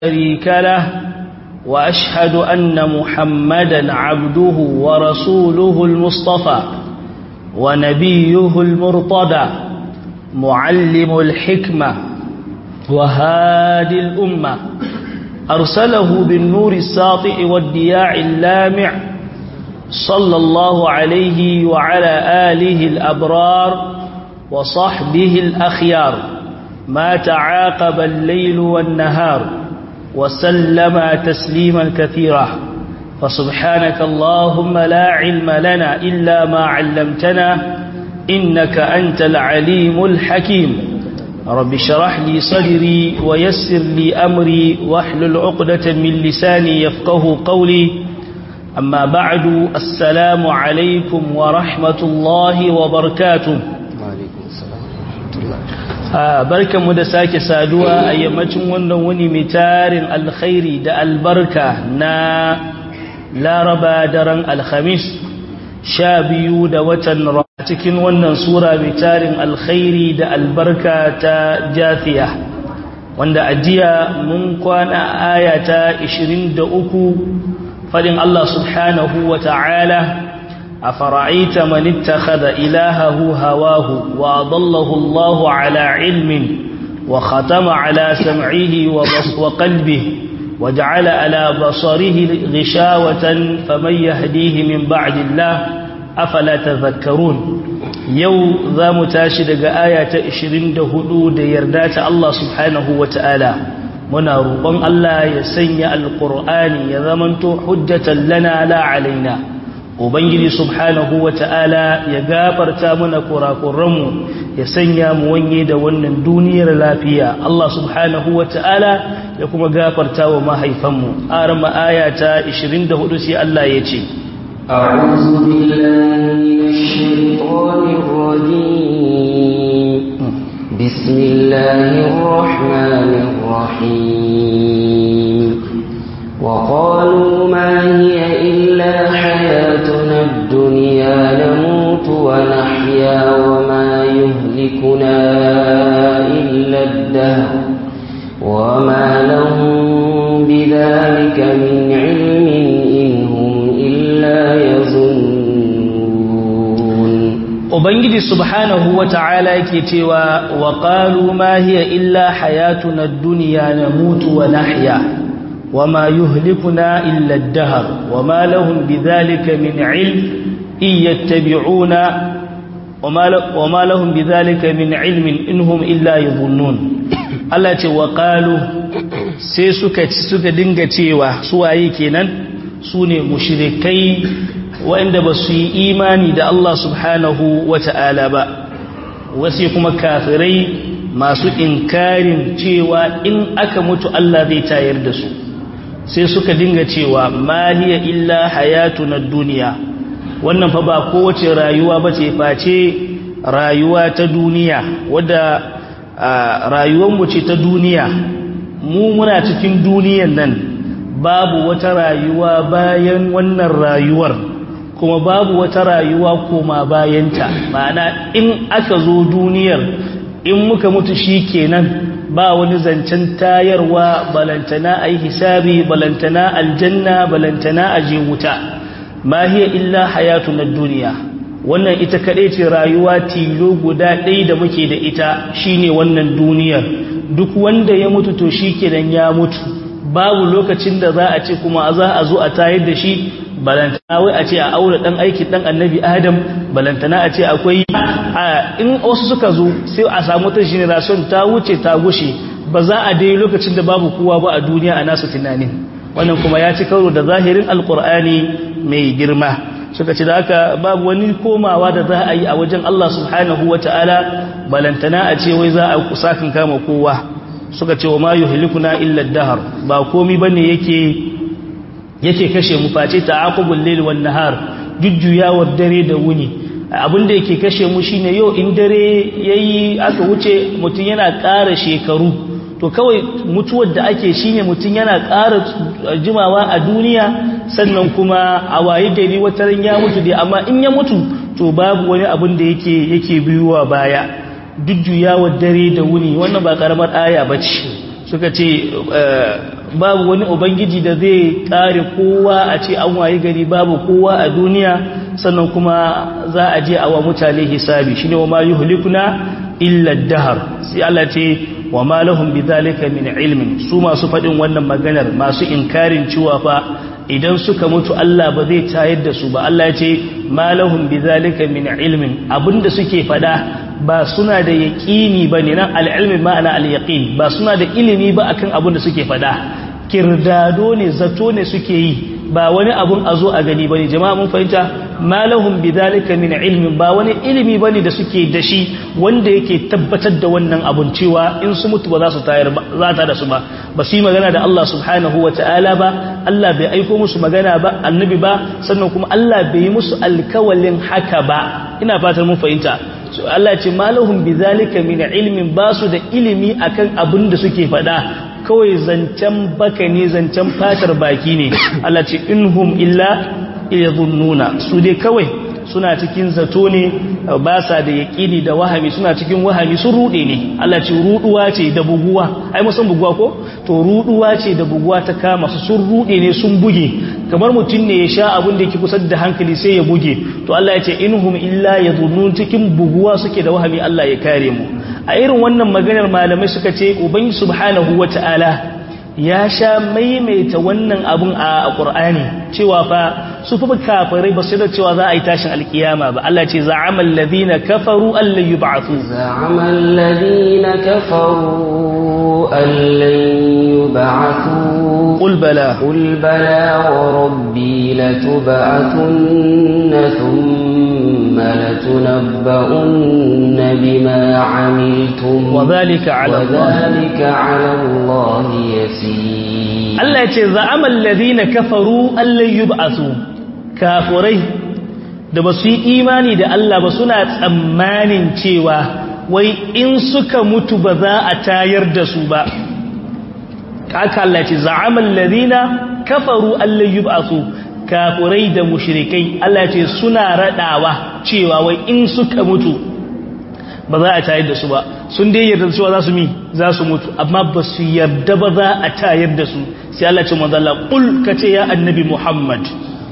شريك له وأشهد أن محمدا عبده ورسوله المصطفى ونبيه المرتضى معلم الحكمة وهادي الأمة أرسله بالنور الساطع والدياع اللامع صلى الله عليه وعلى آله الأبرار وصحبه الأخيار ما تعاقب الليل والنهار وسلم تسليما كثيرا فسبحانك اللهم لا علم لنا إلا ما علمتنا إنك أنت العليم الحكيم رب شرح لي صدري ويسر لي أمري واحلل عقدة من لساني يفقه قولي أما بعد السلام عليكم ورحمة الله وبركاته وعليكم السلام ورحمة الله barkanmu da sake saduwa a yammacin wannan wani mai tarin alkhairi da albarka na laraba daren alhamis sha biyu da watan a cikin wannan sura mai tarin alkhairi da albarka ta jafiya wanda ajiya mun kwana aya ta 23 fadin Allah subhanahu wa ta'ala أفرأيت من اتخذ إلهه هواه وأضله الله على علم وختم على سمعه وقلبه وجعل على بصره غشاوة فمن يهديه من بعد الله أفلا تذكرون يو ذا متاشد آية إشرين دهدود يردات الله سبحانه وتعالى منا روبان الله يسني القرآن يذمنت حجة لنا لا علينا Ubangiji subhanahu wa ta'ala ya gafarta mana kurakuranmu ya sanya mu wanye da wannan duniyar lafiya Allah subhanahu wa ta'ala ya kuma gafarta wa mahaifanmu arama aya ta 24 sai Allah ya ce أعوذ بالله من الشيطان الرجيم بسم الله الرحمن الرحيم وقالوا ما هي إلا حياتنا الدنيا نموت ونحيا وما يهلكنا إلا الدهر وما لهم بذلك من علم إن هم إلا يظنون Ubangiji subhanahu wa ta'ala yake cewa wa qalu ma hiya illa hayatuna ad-dunya namutu wa nahya وما يهلكنا إلا الدهر وما لهم بذلك من علم إن يتبعون وما لهم بذلك من علم إنهم إلا يظنون التي وقالوا sai suka suka dinga cewa suwaye kenan su ne mushrikai waɗanda ba su yi imani da Allah subhanahu wa ta'ala ba wasu kuma kafirai masu inkarin cewa in aka mutu Allah zai tayar da su sai suka dinga cewa maliya illa hayatu na duniya wannan fa ba kowace rayuwa ba ce face rayuwa ta duniya wadda rayuwanmu ce ta duniya mu muna cikin duniyan nan babu wata rayuwa bayan wannan rayuwar kuma babu wata rayuwa koma bayanta ma'ana in aka zo duniyar in muka mutu shi kenan ba wani zancen tayarwa balantana a yi hisabi balantana aljanna balantana a je wuta ma hiya illa hayatu na duniya wannan ita kaɗai ce rayuwa tilo guda ɗaya da muke da ita shine wannan duniyar duk wanda ya mutu to shi kenan ya mutu babu lokacin da za a ce kuma za a zo a tayar da shi balantana wai a ce a aure dan aiki dan annabi adam balantana a ce akwai in wasu suka zo sai a samu ta generation ta wuce ta gushe ba za a dai lokacin da babu kowa ba a duniya a nasu tunanin wannan kuma ya ci karo da zahirin alkur'ani mai girma suka ce da haka babu wani komawa da za a yi a wajen Allah subhanahu wa ta'ala balantana a ce wai za a kusakin kama kowa suka ce wa ma yuhlikuna illa dahar ba komi bane yake yake kashe mu face ta'aqubul layl wan nahar jujjuyawar dare da wuni abin da yake kashe mu shine yau in dare yayi aka wuce mutun yana ƙara shekaru to kawai mutuwar da ake shine mutun yana ƙara jimawa a duniya sannan kuma a waye gari wata ran ya mutu dai amma in ya mutu to babu wani abin da yake yake biyuwa baya jujjuyawar dare da wuni wannan ba karamar aya bace suka ce babu wani ubangiji da zai kare kowa a ce an waye gari babu kowa a duniya sannan kuma za a je a wa mutane hisabi shine wa ma yuhlikuna illa dahar sai Allah ce wa ma lahum bidhalika min ilmin su masu fadin wannan maganar masu inkarin cewa fa idan suka mutu Allah ba zai tayar da su ba Allah ya ce ma lahum bidhalika min ilmin abinda suke fada ba suna da yaqini bane nan al-ilmi ma'ana al-yaqin ba suna da ilimi ba akan abinda suke fada kirdado ne zato ne suke yi ba wani abun a zo a gani bane jama'a mun fahimta malahum bidhalika min ilmin ba wani ilimi bane da suke da shi wanda yake tabbatar da wannan abun cewa in su mutu ba za su tayar ba za ta da su ba ba su yi magana da Allah subhanahu wata'ala ba Allah bai aiko musu magana ba annabi ba sannan kuma Allah bai yi musu alkawalin haka ba ina fatan mun fahimta so Allah ce malahum bidhalika min ilmin ba su da ilimi akan abin da suke faɗa kawai zancen baka ne zancen fatar baki ne Allah ce inhum illa yadhunnuna su dai kawai suna cikin zato ne ba sa da yaƙini da wahami suna cikin wahami sun rude ne Allah ce ruduwa ce da buguwa ai musan buguwa ko to ruduwa ce da buguwa ta kama su sun rude ne sun buge kamar mutum ne ya sha abin da yake kusa da hankali sai ya buge to Allah ya ce inhum illa yadhunnun cikin buguwa suke da wahami Allah ya kare mu a irin wannan maganar malamai suka ce ubangi subhanahu wata'ala ya sha maimaita wannan abun a Qur'ani cewa fa su fa kafirai ba su da cewa za a yi tashin alkiyama ba Allah ce za'amal ladina kafaru allan yub'athu za'amal ladina kafaru allan yub'athu qul bala qul bala wa rabbi latub'athunna thumma latunabba'unna bima 'amiltum wa dhalika 'ala Allah وذلك على الله يسير Allah ya ce za'amal ladina kafaru allan yub'athu kafurai da ba su yi imani da Allah ba suna tsammanin cewa wai in suka mutu ba za a tayar da su ba haka Allah ce za'amal ladina kafaru allan yub'athu kafurai da mushrikai Allah ce suna radawa cewa wai in suka mutu ba za a tayar da su ba sun dai yarda cewa za su mi za su mutu amma ba su yarda ba za a tayar da su sai Allah ce manzo Allah kul kace ya annabi Muhammad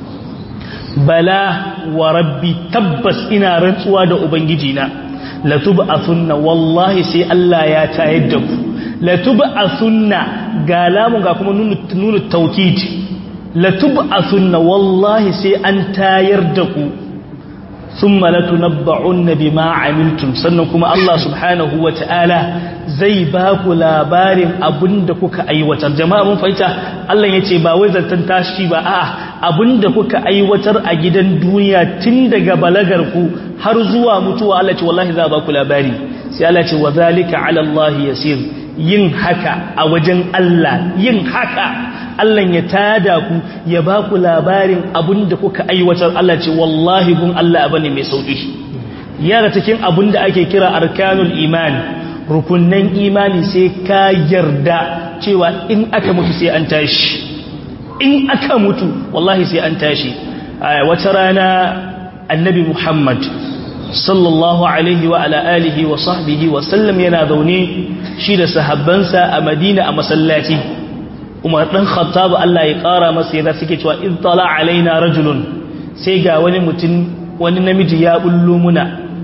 bala wa rabbi tabbas ina rantsuwa da ubangiji na latub'athunna wallahi sai Allah ya tayar da ku latub'athunna ga lamun ga kuma nunu nunu tawkid latub'athunna wallahi sai an tayar da ku ثم لتنبعن بما عملتم sannan kuma Allah subhanahu wataala zai ba ku labarin abinda kuka aiwatar jama'a mun fahimta Allah yace ba wai zantan tashi ba a'a abinda kuka aiwatar a gidan duniya tun daga balagar ku har zuwa mutuwa Allah ce wallahi za ba ku labari sai Allah ce wa zalika ala Allah yasir yin haka a wajen Allah yin haka Allah ya tada ku ya ba ku labarin abin da kuka aiwatar Allah ce wallahi gun Allah abu ne mai sauƙi yara cikin abin da ake kira arkanul iman rukunnan imani sai ka yarda cewa in aka mutu sai an tashi in aka mutu wallahi sai an tashi wata rana annabi Muhammad sallallahu alaihi wa ala alihi wa sahbihi wa sallam yana zaune shi da sahabbansa a Madina a masallaci Umar dan Khattab Allah ya kara masa yadda suke cewa in tala alaina rajulun sai ga wani mutum wani namiji ya bullo muna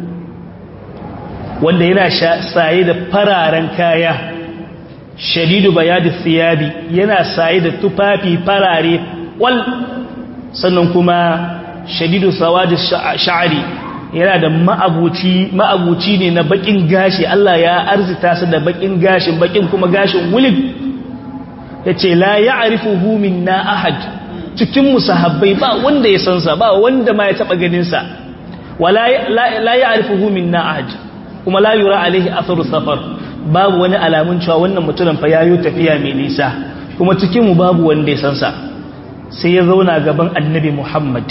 wanda yana saye da fararen kaya shadidu bayadi thiyabi yana saye da tufafi farare wal sannan kuma shadidu sawadi sha'ari yana da ma'abuci ma'abuci ne na bakin gashi Allah ya arzita su da bakin gashin bakin kuma gashin wulid yace la ya'rifuhu minna ahad cikin musahabbai ba wanda ya san sa ba wanda ma ya taba ganin sa wala la ya'rifuhu minna ahad kuma la yura alaihi atharu safar babu wani alamun cewa wannan mutumin fa yayo tafiya mai nisa kuma cikin mu babu wanda ya san sa sai ya zauna gaban annabi Muhammad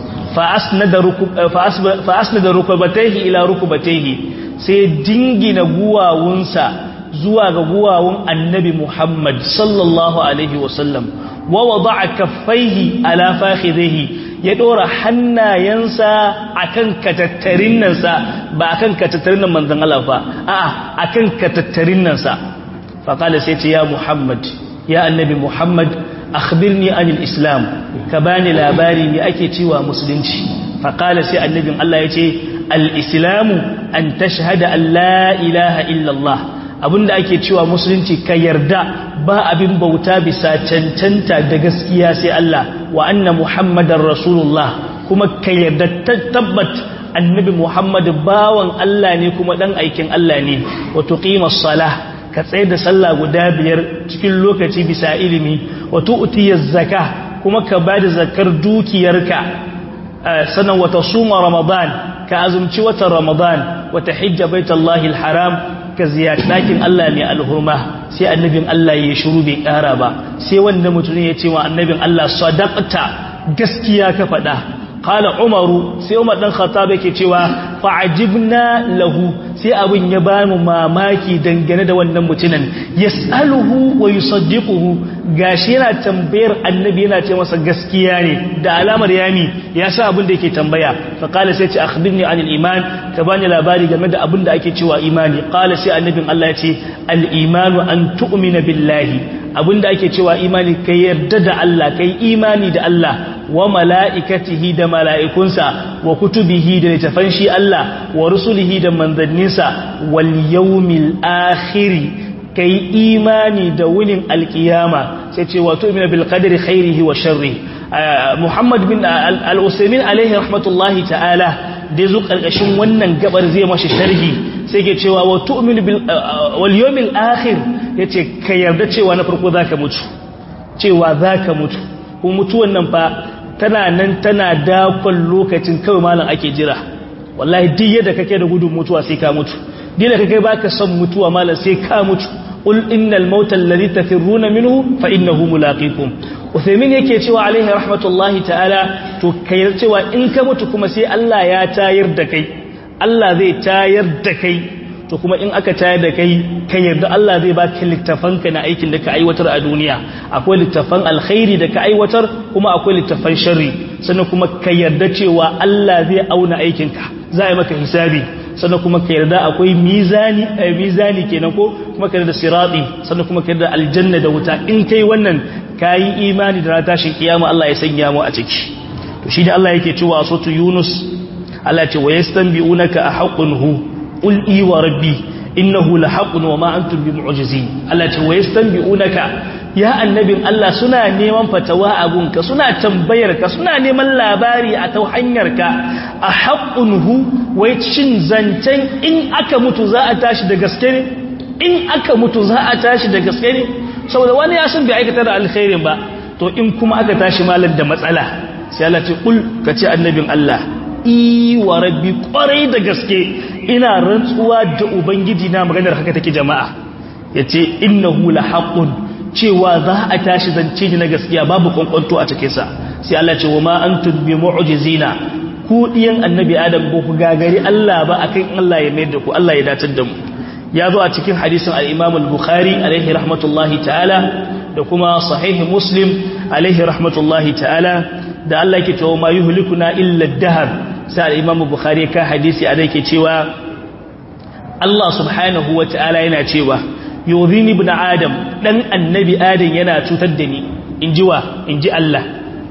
fa asnada rukubatayhi ila rukubatayhi sai dingina guwawunsa zuwa ga guwawun annabi Muhammad sallallahu alaihi wasallam wa wada'a kaffaihi ala fakhidhihi ya dora hannayensa akan katattarin nan sa ba akan katattarin nan manzon Allah fa a'a akan katattarin nan sa fa kala sai ce ya Muhammad ya annabi muhammad akhbirni anil islam ka bani labari me ake cewa musulunci faqala sai annabin Allah yace al-islamu an tashhada an la ilaha illallah abinda ake cewa musulunci ka yarda ba abin bauta bisa cancanta da gaskiya sai Allah wa anna muhammadar rasulullah kuma ka yarda tabbat annabi muhammad bawan Allah ne kuma dan aikin Allah ne wa tuqimas salah ka tsaye da sallah guda biyar cikin lokaci bisa ilimi wa tu'tiyaz zakah kuma ka bada zakar dukiyarka sanan wa tasuma ramadan ka azumci watan ramadan wa tahijja baitallahi alharam ka ziyarci dakin Allah mai alhurma sai annabin Allah ya shiru bai kara ba sai wanda mutum ya ce wa annabin Allah sadaqta gaskiya ka faɗa qala umaru sai umar dan khattab yake cewa fa'ajibna lahu sai abin ya ba mu mamaki dangane da wannan mutumin yas'aluhu wa yusaddiquhu gashi yana tambayar annabi yana ce masa gaskiya ne da alamar yami ya sa abin da yake tambaya fa qala sai ce akhbirni anil iman ka bani labari game da abin da ake cewa imani qala sai annabin Allah ya ce al imanu an tu'mina billahi abin da ake cewa imani kai yarda da Allah kai imani da Allah wa mala'ikatihi da mala'ikunsa wa kutubihi da littafan shi Allah wa rusulihi da manzanninsa wal yawmil akhiri kai imani da wunin alkiyama sai ce wato imina bil qadri khairihi wa sharri Muhammad bin al-Usaymin alaihi rahmatullahi ta'ala da zo karkashin wannan gabar zai mashi sharhi sai ke cewa wa tu'minu bil wal yawmil akhir yace ka yarda cewa na farko zaka mutu cewa zaka mutu ko mutuwan nan fa tana nan tana dakon lokacin kawai malam ake jira wallahi duk yadda kake da gudun mutuwa sai ka mutu duk da kake baka son mutuwa malam sai ka mutu qul innal mauta alladhi tafirruna minhu fa innahu mulaqikum Uthaymin yake cewa alaihi rahmatullahi ta'ala to kai cewa in ka mutu kuma sai Allah ya tayar da kai Allah zai tayar da kai to kuma in aka tayar da kai ka yarda Allah zai baka littafanka na aikin da ka aiwatar a duniya akwai littafan alkhairi da ka aiwatar kuma akwai littafan sharri sannan kuma ka yarda cewa Allah zai auna aikinka za a yi maka hisabi sannan kuma ka yarda akwai mizani eh, mizani kenan ko kuma ka yarda sirati sannan kuma ka yarda aljanna da wuta in kai wannan kayi imani da tashin kiyama Allah ya sanya mu a ciki to shi ne Allah yake cewa a sotu Yunus Allah ce wa yastanbi'unaka ahaqqun hu qul i wa rabbi innahu lahaqqun wa ma antum bimu'jizin Allah ce wa yastanbi'unaka ya annabin Allah suna neman fatawa a gunka suna tambayar ka suna neman labari a ta hanyar ka ahaqqun hu wai cin zancen in aka mutu za a tashi da gaske ne in aka mutu za a tashi da gaske ne saboda wani ya san bai aikata da alkhairin ba to in kuma aka tashi malar da matsala sai Allah ce kul ka ce annabin Allah i wa rabbi kwarai da gaske ina rantsuwa da ubangiji na maganar haka take jama'a yace innahu la haqqun cewa za a tashi zance ni na gaskiya babu kwankwanto a cikin sa sai Allah ce wa ma antum bi mu'jizina ku diyan annabi adam ko ku gagari Allah ba akan Allah ya mai da ku Allah ya datar da mu ya zo a cikin hadisin al-Imam al-Bukhari alaihi rahmatullahi ta'ala da kuma sahihi Muslim alaihi rahmatullahi ta'ala da Allah yake cewa ma yuhlikuna illa ad-dahr sai al-Imam Bukhari ka hadisi a yake cewa Allah subhanahu wa ta'ala yana cewa yuzini ibn adam dan annabi adam yana cutar da ni inji wa inji Allah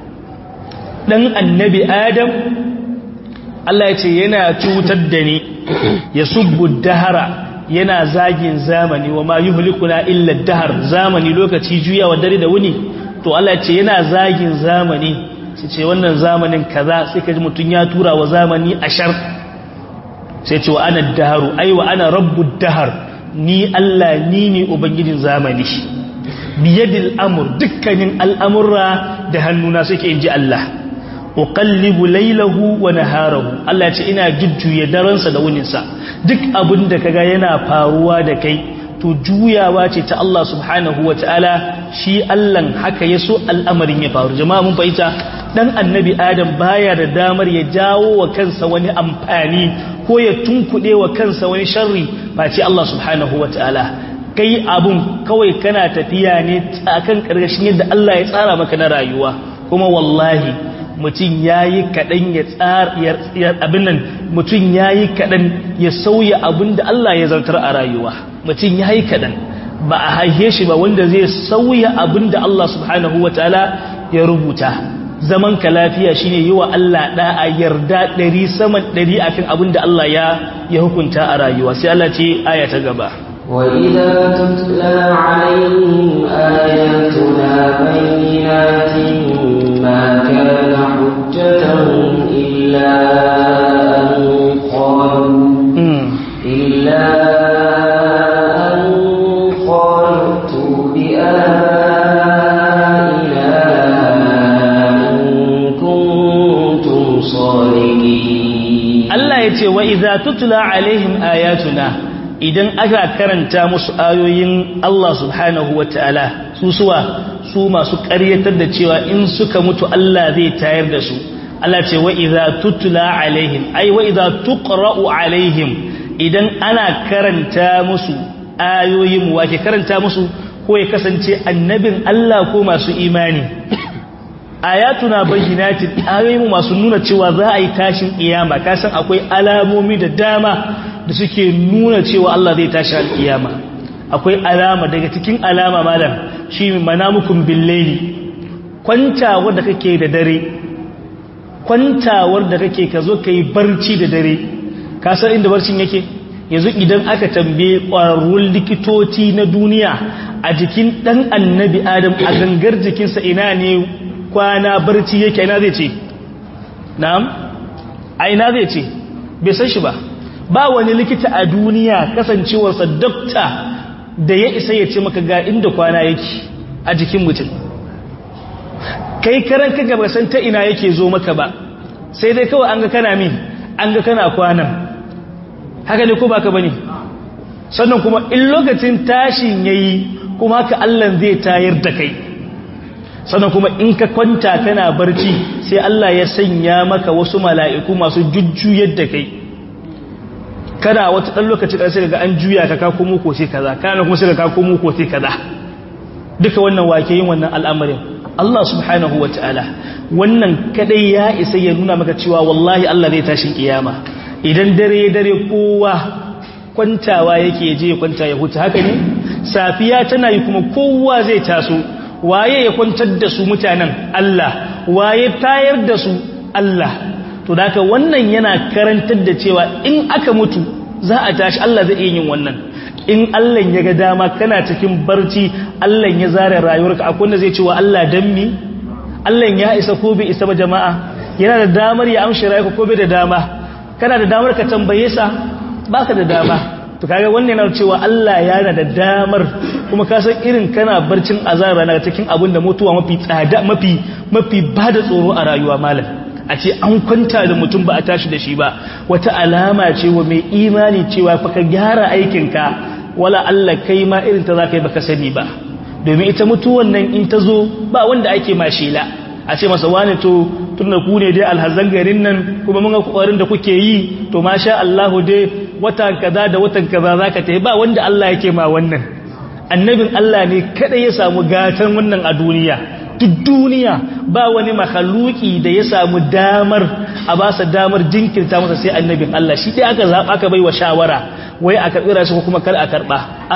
dan annabi adam Allah ya ce yana cutar da ni yasubbu ad-dahra yana zagin zamani wa ma yuhlikuna illa dahar zamani lokaci juyawa dare da wuni to Allah ce yana zagin zamani sai ce wannan zamanin kaza sai kaji mutun ya tura wa zamani ashar sai ce wa ana daharu ai wa ana rabbud dahar ni Allah ni ne ubangijin zamani biyadil amr dukkanin al'amurra da hannuna suke inji Allah uqallibu laylahu wa naharahu Allah ya ce ina jujjuya daransa da wuninsa duk abin da kaga yana faruwa da kai to juyawa ce ta Allah subhanahu wa ta'ala shi Allah haka ya so al'amarin ya faru jama'a mun fahimta dan annabi adam baya da damar ya jawo wa kansa wani amfani ko ya tunkuɗe wa kansa wani sharri ba ce Allah subhanahu wa ta'ala kai abun kawai kana tafiya ne akan ƙarƙashin yadda Allah ya tsara maka na rayuwa kuma wallahi mutum ya yi kaɗan ya tsar abin nan mutum ya yi kaɗan ya sauya abin da Allah ya zartar a rayuwa mutum ya yi kaɗan ba a haihe shi ba wanda zai sauya abin da Allah subhanahu wa ta'ala ya rubuta zaman ka lafiya shine yi wa Allah da'a yarda ɗari saman ɗari akan abin da Allah ya ya hukunta a rayuwa sai Allah ce aya ta gaba وإذا تتلى عليهم آياتنا بينات ما كان حجتهم إلا أن قالوا إلا أن قالوا ائتوا بآبائنا إن كنتم صادقين Allah ya ce wa idza tutla alaihim ayatuna idan aka karanta musu ayoyin Allah subhanahu wataala su suwa su masu ƙaryatar da cewa in suka mutu Allah zai tayar da su Allah ce wa idza tutla alaihim ai wa idza tuqra'u alaihim idan ana karanta musu ayoyin wa ke karanta musu ko ya kasance annabin Allah ko masu imani ayatuna bayyinatin ayoyin masu nuna cewa za a yi tashin kiyama kasan akwai alamomi da dama da suke nuna cewa Allah zai tashi alkiyama akwai alama daga cikin alama malam shi manamukum billaili kwantawar da kake da dare kwantawar da kake ka zo ka yi barci da dare ka san inda barcin yake yanzu idan aka tambaye ƙwararrun likitoci na duniya a jikin ɗan annabi adam a gangar jikinsa ina ne kwana barci yake ina zai ce na'am a ina zai ce bai san shi ba ba wani likita a duniya kasancewarsa dokta da ya isa ya ce maka ga inda kwana yake a jikin mutum kai karan ka gaba san ta ina yake zo maka ba sai dai kawai an ga kana min an ga kana kwanan haka ne ko baka bane sannan kuma in lokacin tashin yayi kuma haka Allah zai tayar da kai sannan kuma in ka kwanta kana barci sai Allah ya sanya maka wasu mala'iku masu jujjuyar da kai kana wata ɗan lokaci ɗan sai ga an juya ka kako muku sai kaza kana kuma sai ka kako muku sai kaza duka wannan wake yin wannan al'amarin Allah subhanahu wa ta'ala wannan kadai ya isa ya nuna maka cewa wallahi Allah zai tashin kiyama idan dare dare kowa kwantawa yake je ya kwanta ya huta haka ne safiya tana yi kuma kowa zai taso waye ya kwantar da su mutanen Allah waye tayar da su Allah to da haka wannan yana karantar da cewa in aka mutu za a tashi Allah zai iya yin wannan in Allah ya ga dama kana cikin barci Allah ya zare rayuwarka akwai wanda zai ce wa Allah dan mi Allah ya isa ko bai isa ba jama'a yana da damar ya amshi rayuwarka ko bai da dama kana da damar ka tambaye sa baka da dama to kaga wannan yana cewa Allah yana da damar kuma ka san irin kana barcin azaba na cikin abin da mutuwa mafi tsada mafi mafi bada tsoro a rayuwa malam a ce an kwanta da mutum ba a tashi da shi ba wata alama ce wa mai imani cewa fa ka gyara aikinka wala Allah kai ma irin ta zaka yi baka sani ba domin ita mutuwan nan in ta zo ba wanda ake mashila a ce masa wani to tunda ku ne dai alhazan garin nan kuma mun ga kokarin da kuke yi to masha Allah dai watan kaza da watan kaza zaka tayi ba wanda Allah yake ma wannan annabin Allah ne kada ya samu gatan wannan a duniya duk duniya ba wani makhaluki da ya samu damar a ba sa damar jinkirta masa sai annabin Allah shi dai aka zaba aka bai wa shawara wai a karbi rashi ko kuma kar a karba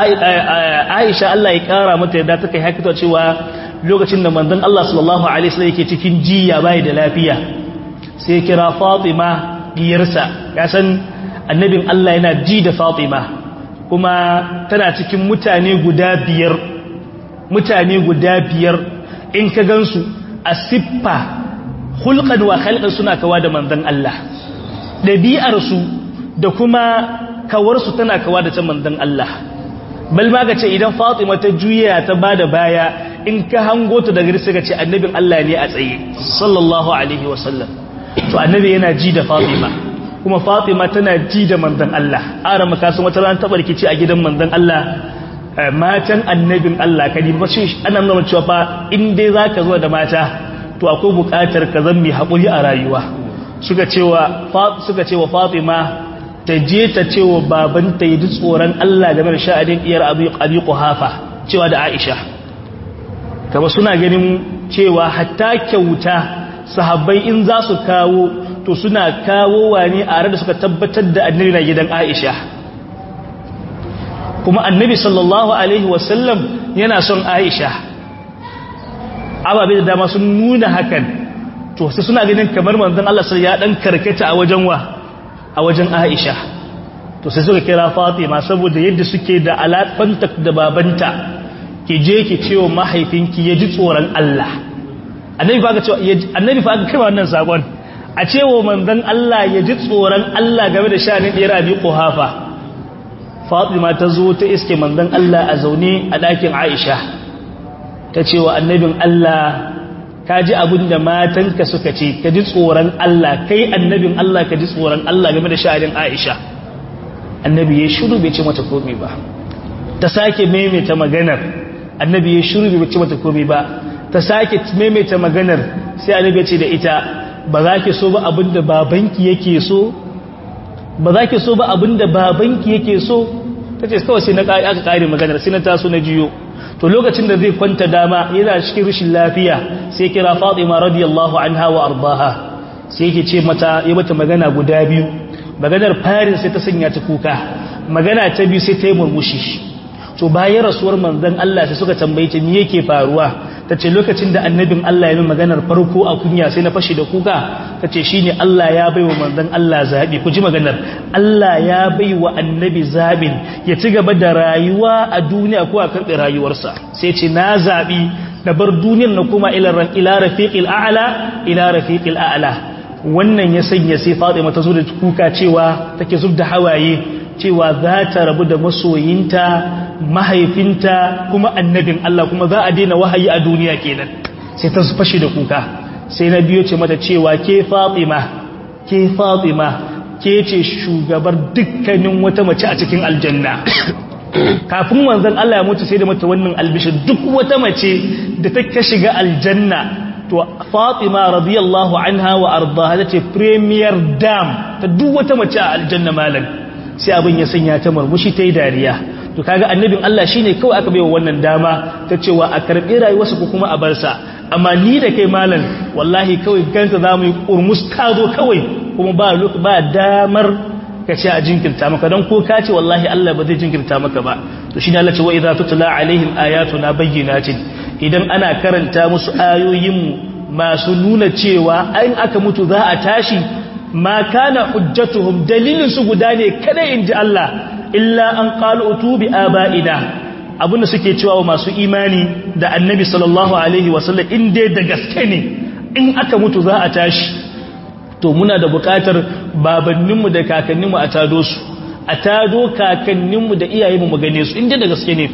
Aisha Allah ya kara mata yadda ta kai hakito cewa lokacin da manzon Allah sallallahu alaihi wasallam yake cikin jiya bai da lafiya sai kira Fatima diyarsa ya san annabin Allah yana ji da Fatima kuma tana cikin mutane guda biyar mutane guda biyar in ka gansu a siffa hulqan wa khalqan suna kawa da manzon Allah ɗabi'arsu da kuma kawarsu tana kawa da ta manzon Allah bal ma ga ce idan Fatima ta juya ta bada baya in ka hango ta daga sai ka ce annabin Allah ne a tsaye sallallahu alaihi wasallam to annabi yana ji da Fatima kuma Fatima tana ji da manzon Allah ara maka san wata ran ta barkici a gidan manzon Allah matan annabin Allah kadi ba shi ana nuna cewa fa in dai zaka zo da mata to akwai buƙatar ka zan mai haƙuri a rayuwa suka cewa suka cewa Fatima ta je ta cewa babanta yi tsoron Allah game da sha'adin iyar Abi Abi Quhafa cewa da Aisha kama suna ganin cewa hatta kyauta sahabbai in za su kawo to suna kawo wani a da suka tabbatar da annabi na gidan Aisha kuma annabi sallallahu alaihi wasallam yana son aisha ababe da dama sun nuna hakan to sai suna ganin kamar manzon Allah sai ya dan karkata a wajen wa a wajen aisha to sai suka kira fatima saboda yadda suke da alaƙanta da babanta ki je ki ce wa mahaifinki ya ji tsoron Allah annabi fa aka ce annabi fa aka kai wannan sakon a ce wa manzon Allah ya ji tsoron Allah game da shanin ɗiyar abi quhafa fatima ta zo ta iske manzon Allah a zaune a ɗakin Aisha ta ce wa annabin Allah ka ji abin da matanka suka ce ka ji tsoron Allah kai annabin Allah ka ji tsoron Allah game da shanin Aisha annabi ya shiru bai ce mata komai ba ta sake maimaita maganar annabi ya shiru bai ce mata komai ba ta sake maimaita maganar sai annabi ya ce da ita ba za ki so ba abinda babanki yake so ba za ki so ba abinda babanki yake so ta ce kawai sai na aka kare maganar sai na taso na jiyo to lokacin da zai kwanta dama yana cikin rashin lafiya sai kira Fatima radiyallahu anha wa ardaha sai yake ce mata ya mata magana guda biyu maganar farin sai ta sanya ta kuka magana ta biyu sai ta yi murmushi to bayan rasuwar manzon Allah sai suka tambaye ta me yake faruwa tace lokacin da annabin Allah ya yi maganar farko a kunya sai na fashi da kuka tace shine Allah ya baiwa manzon Allah zabi ku ji maganar Allah ya baiwa annabi zabin ya ci gaba da rayuwa a duniya ko a karɓi rayuwarsa sai ce na zabi na bar duniyar na kuma ila ila rafiqil a'la ila rafiqil a'la wannan ya sanya sai Fatima ta zo da kuka cewa take zub da hawaye cewa za ta rabu da masoyinta mahaifinta kuma annabin Allah kuma za a daina wahayi a duniya kenan sai ta fashi da kuka sai na biyo ce mata cewa ke Fatima ke Fatima ke ce shugabar dukkanin wata mace a cikin aljanna kafin manzon Allah ya mutu sai da mata wannan albishir duk wata mace da ta shiga aljanna to Fatima radiyallahu anha wa ardaha tace premier dam ta duk wata mace a aljanna malam sai abin ya sanya ta murmushi tayi dariya to kaga annabin Allah shine kawai aka baiwa wannan dama ta cewa a karbi rayuwarsa ko kuma a bar sa amma ni da kai malam wallahi kawai ganta zamu yi kurmus tazo kawai kuma ba ba damar ka ce a jinkirta maka don ko ka ce wallahi Allah ba zai jinkirta maka ba to shine Allah ce wa idza tutla alaihim ayatuna bayyinatin idan ana karanta musu ayoyin masu nuna cewa an aka mutu za a tashi ma kana hujjatuhum dalilin su guda ne kada inji Allah illa an qalu utubi abaina abinda suke cewa masu imani da annabi sallallahu alaihi wasallam in dai da gaske ne in aka mutu za a tashi to muna da bukatar babanninmu da kakanninmu a tado su a tado kakanninmu da iyayenmu mu gane su in dai da gaske ne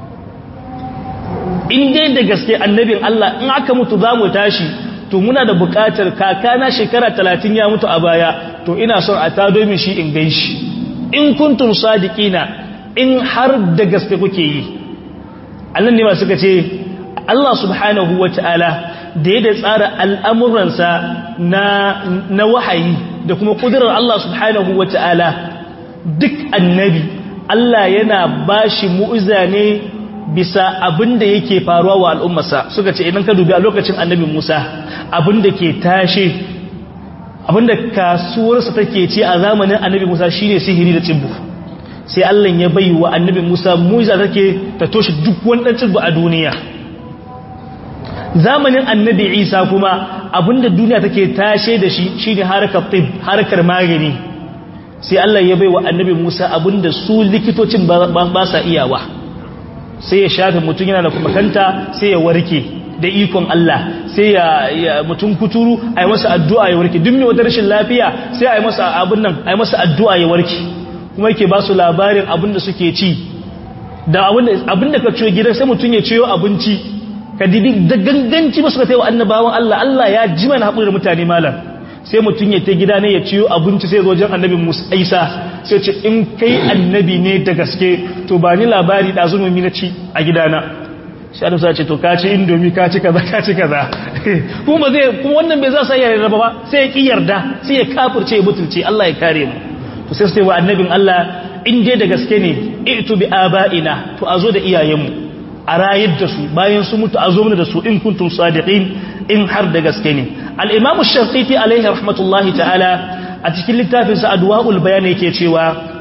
in dai da gaske annabin Allah in aka mutu za mu tashi to muna da bukatar kakana shekara talatin ya mutu a baya to ina son a tado min shi in gan shi in kuntum sadiqina in har da gaske kuke yi annan ne ma suka ce Allah subhanahu wata'ala da ya da tsara al'amuransa na na wahayi da kuma kudurar Allah subhanahu wata'ala duk annabi Allah yana bashi mu'iza ne bisa abin da yake faruwa wa al'ummarsa suka ce idan ka dubi a lokacin annabi Musa abin da ke tashe abin da kasuwarsa take ce a zamanin annabi Musa shine sihiri da tsibbu sai Allah ya bai wa annabi Musa mu'iza take ta toshe duk wani dan tsibbu a duniya zamanin annabi Isa kuma abin da duniya take tashe da shi shine harkar tib harkar magani sai Allah ya bai wa annabi Musa abin da su likitocin ba sa iyawa sai ya shafe mutum yana da makanta sai ya warke da ikon Allah sai ya mutum kuturu a yi masa addu'a ya warke duk mai wata rashin lafiya sai a yi masa abin nan a yi masa addu'a ya warke kuma yake ba su labarin abin da suke ci da abin da ka ciyo gidan sai mutum ya ciyo abinci ka dibi da ganganci ba suka taiwa annabawan Allah Allah ya ji mana haƙuri da mutane malam sai mutum ya ta gida ne ya ciyo abinci sai zo wajen annabin Musa Isa sai ce in kai annabi ne da gaske to ba ni labari da zulumi na ci a gidana sai Allah sai ce to ka ci indomi ka ci kaza ka ci kaza kuma zai kuma wannan bai za sa yarda ba sai ya ki yarda sai ya kafirce ya butulce Allah ya kare mu to sai sai wa annabin Allah in dai da gaske ne itu bi abaina to azo da iyayenmu a rayar da su bayan su mutu a zo mana da su in kuntum sadiqin in har da gaske ne al-imamu shafiqi alaihi rahmatullahi ta'ala a cikin littafin sa adwaul bayan yake cewa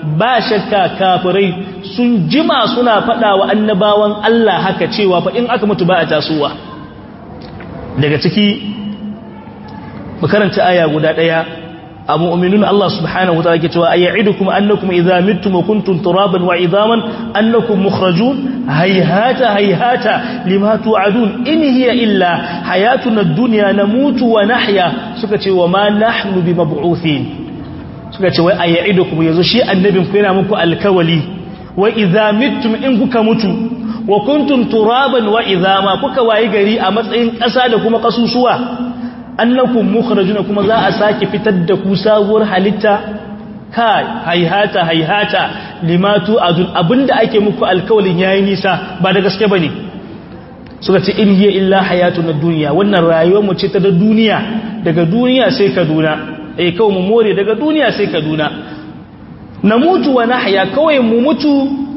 ba shakka kafirai sun jima suna faɗa wa annabawan Allah haka cewa fa in aka mutu ba a tasowa daga ciki makaranta aya guda ɗaya a mu'minun Allah subhanahu wa ta'ala ke cewa ayya'idukum annakum idza mittum wa kuntum turaban wa idhaman annakum mukhrajun hayhata hayhata lima tu'adun in hiya illa hayatuna ad-dunya namutu wa nahya suka ce wa ma nahnu bimab'uthin suka ce wai ayya'idukum yazo shi annabin ku yana muku alkawali wa idza mittum in kuka mutu wa kuntum turaban wa idhama kuka wayi gari a matsayin ƙasa da kuma kasusuwa annakum mukhrajuna kuma za a sake fitar da ku sabuwar halitta kai haihata haihata limatu adun abinda ake muku alkawalin yayi nisa ba da gaske bane suka ce in hiya illa hayatuna dunya wannan rayuwar mu ce ta da duniya daga duniya sai kaduna eh kawai mu more daga duniya sai kaduna namutu wa nahya kawai mu mutu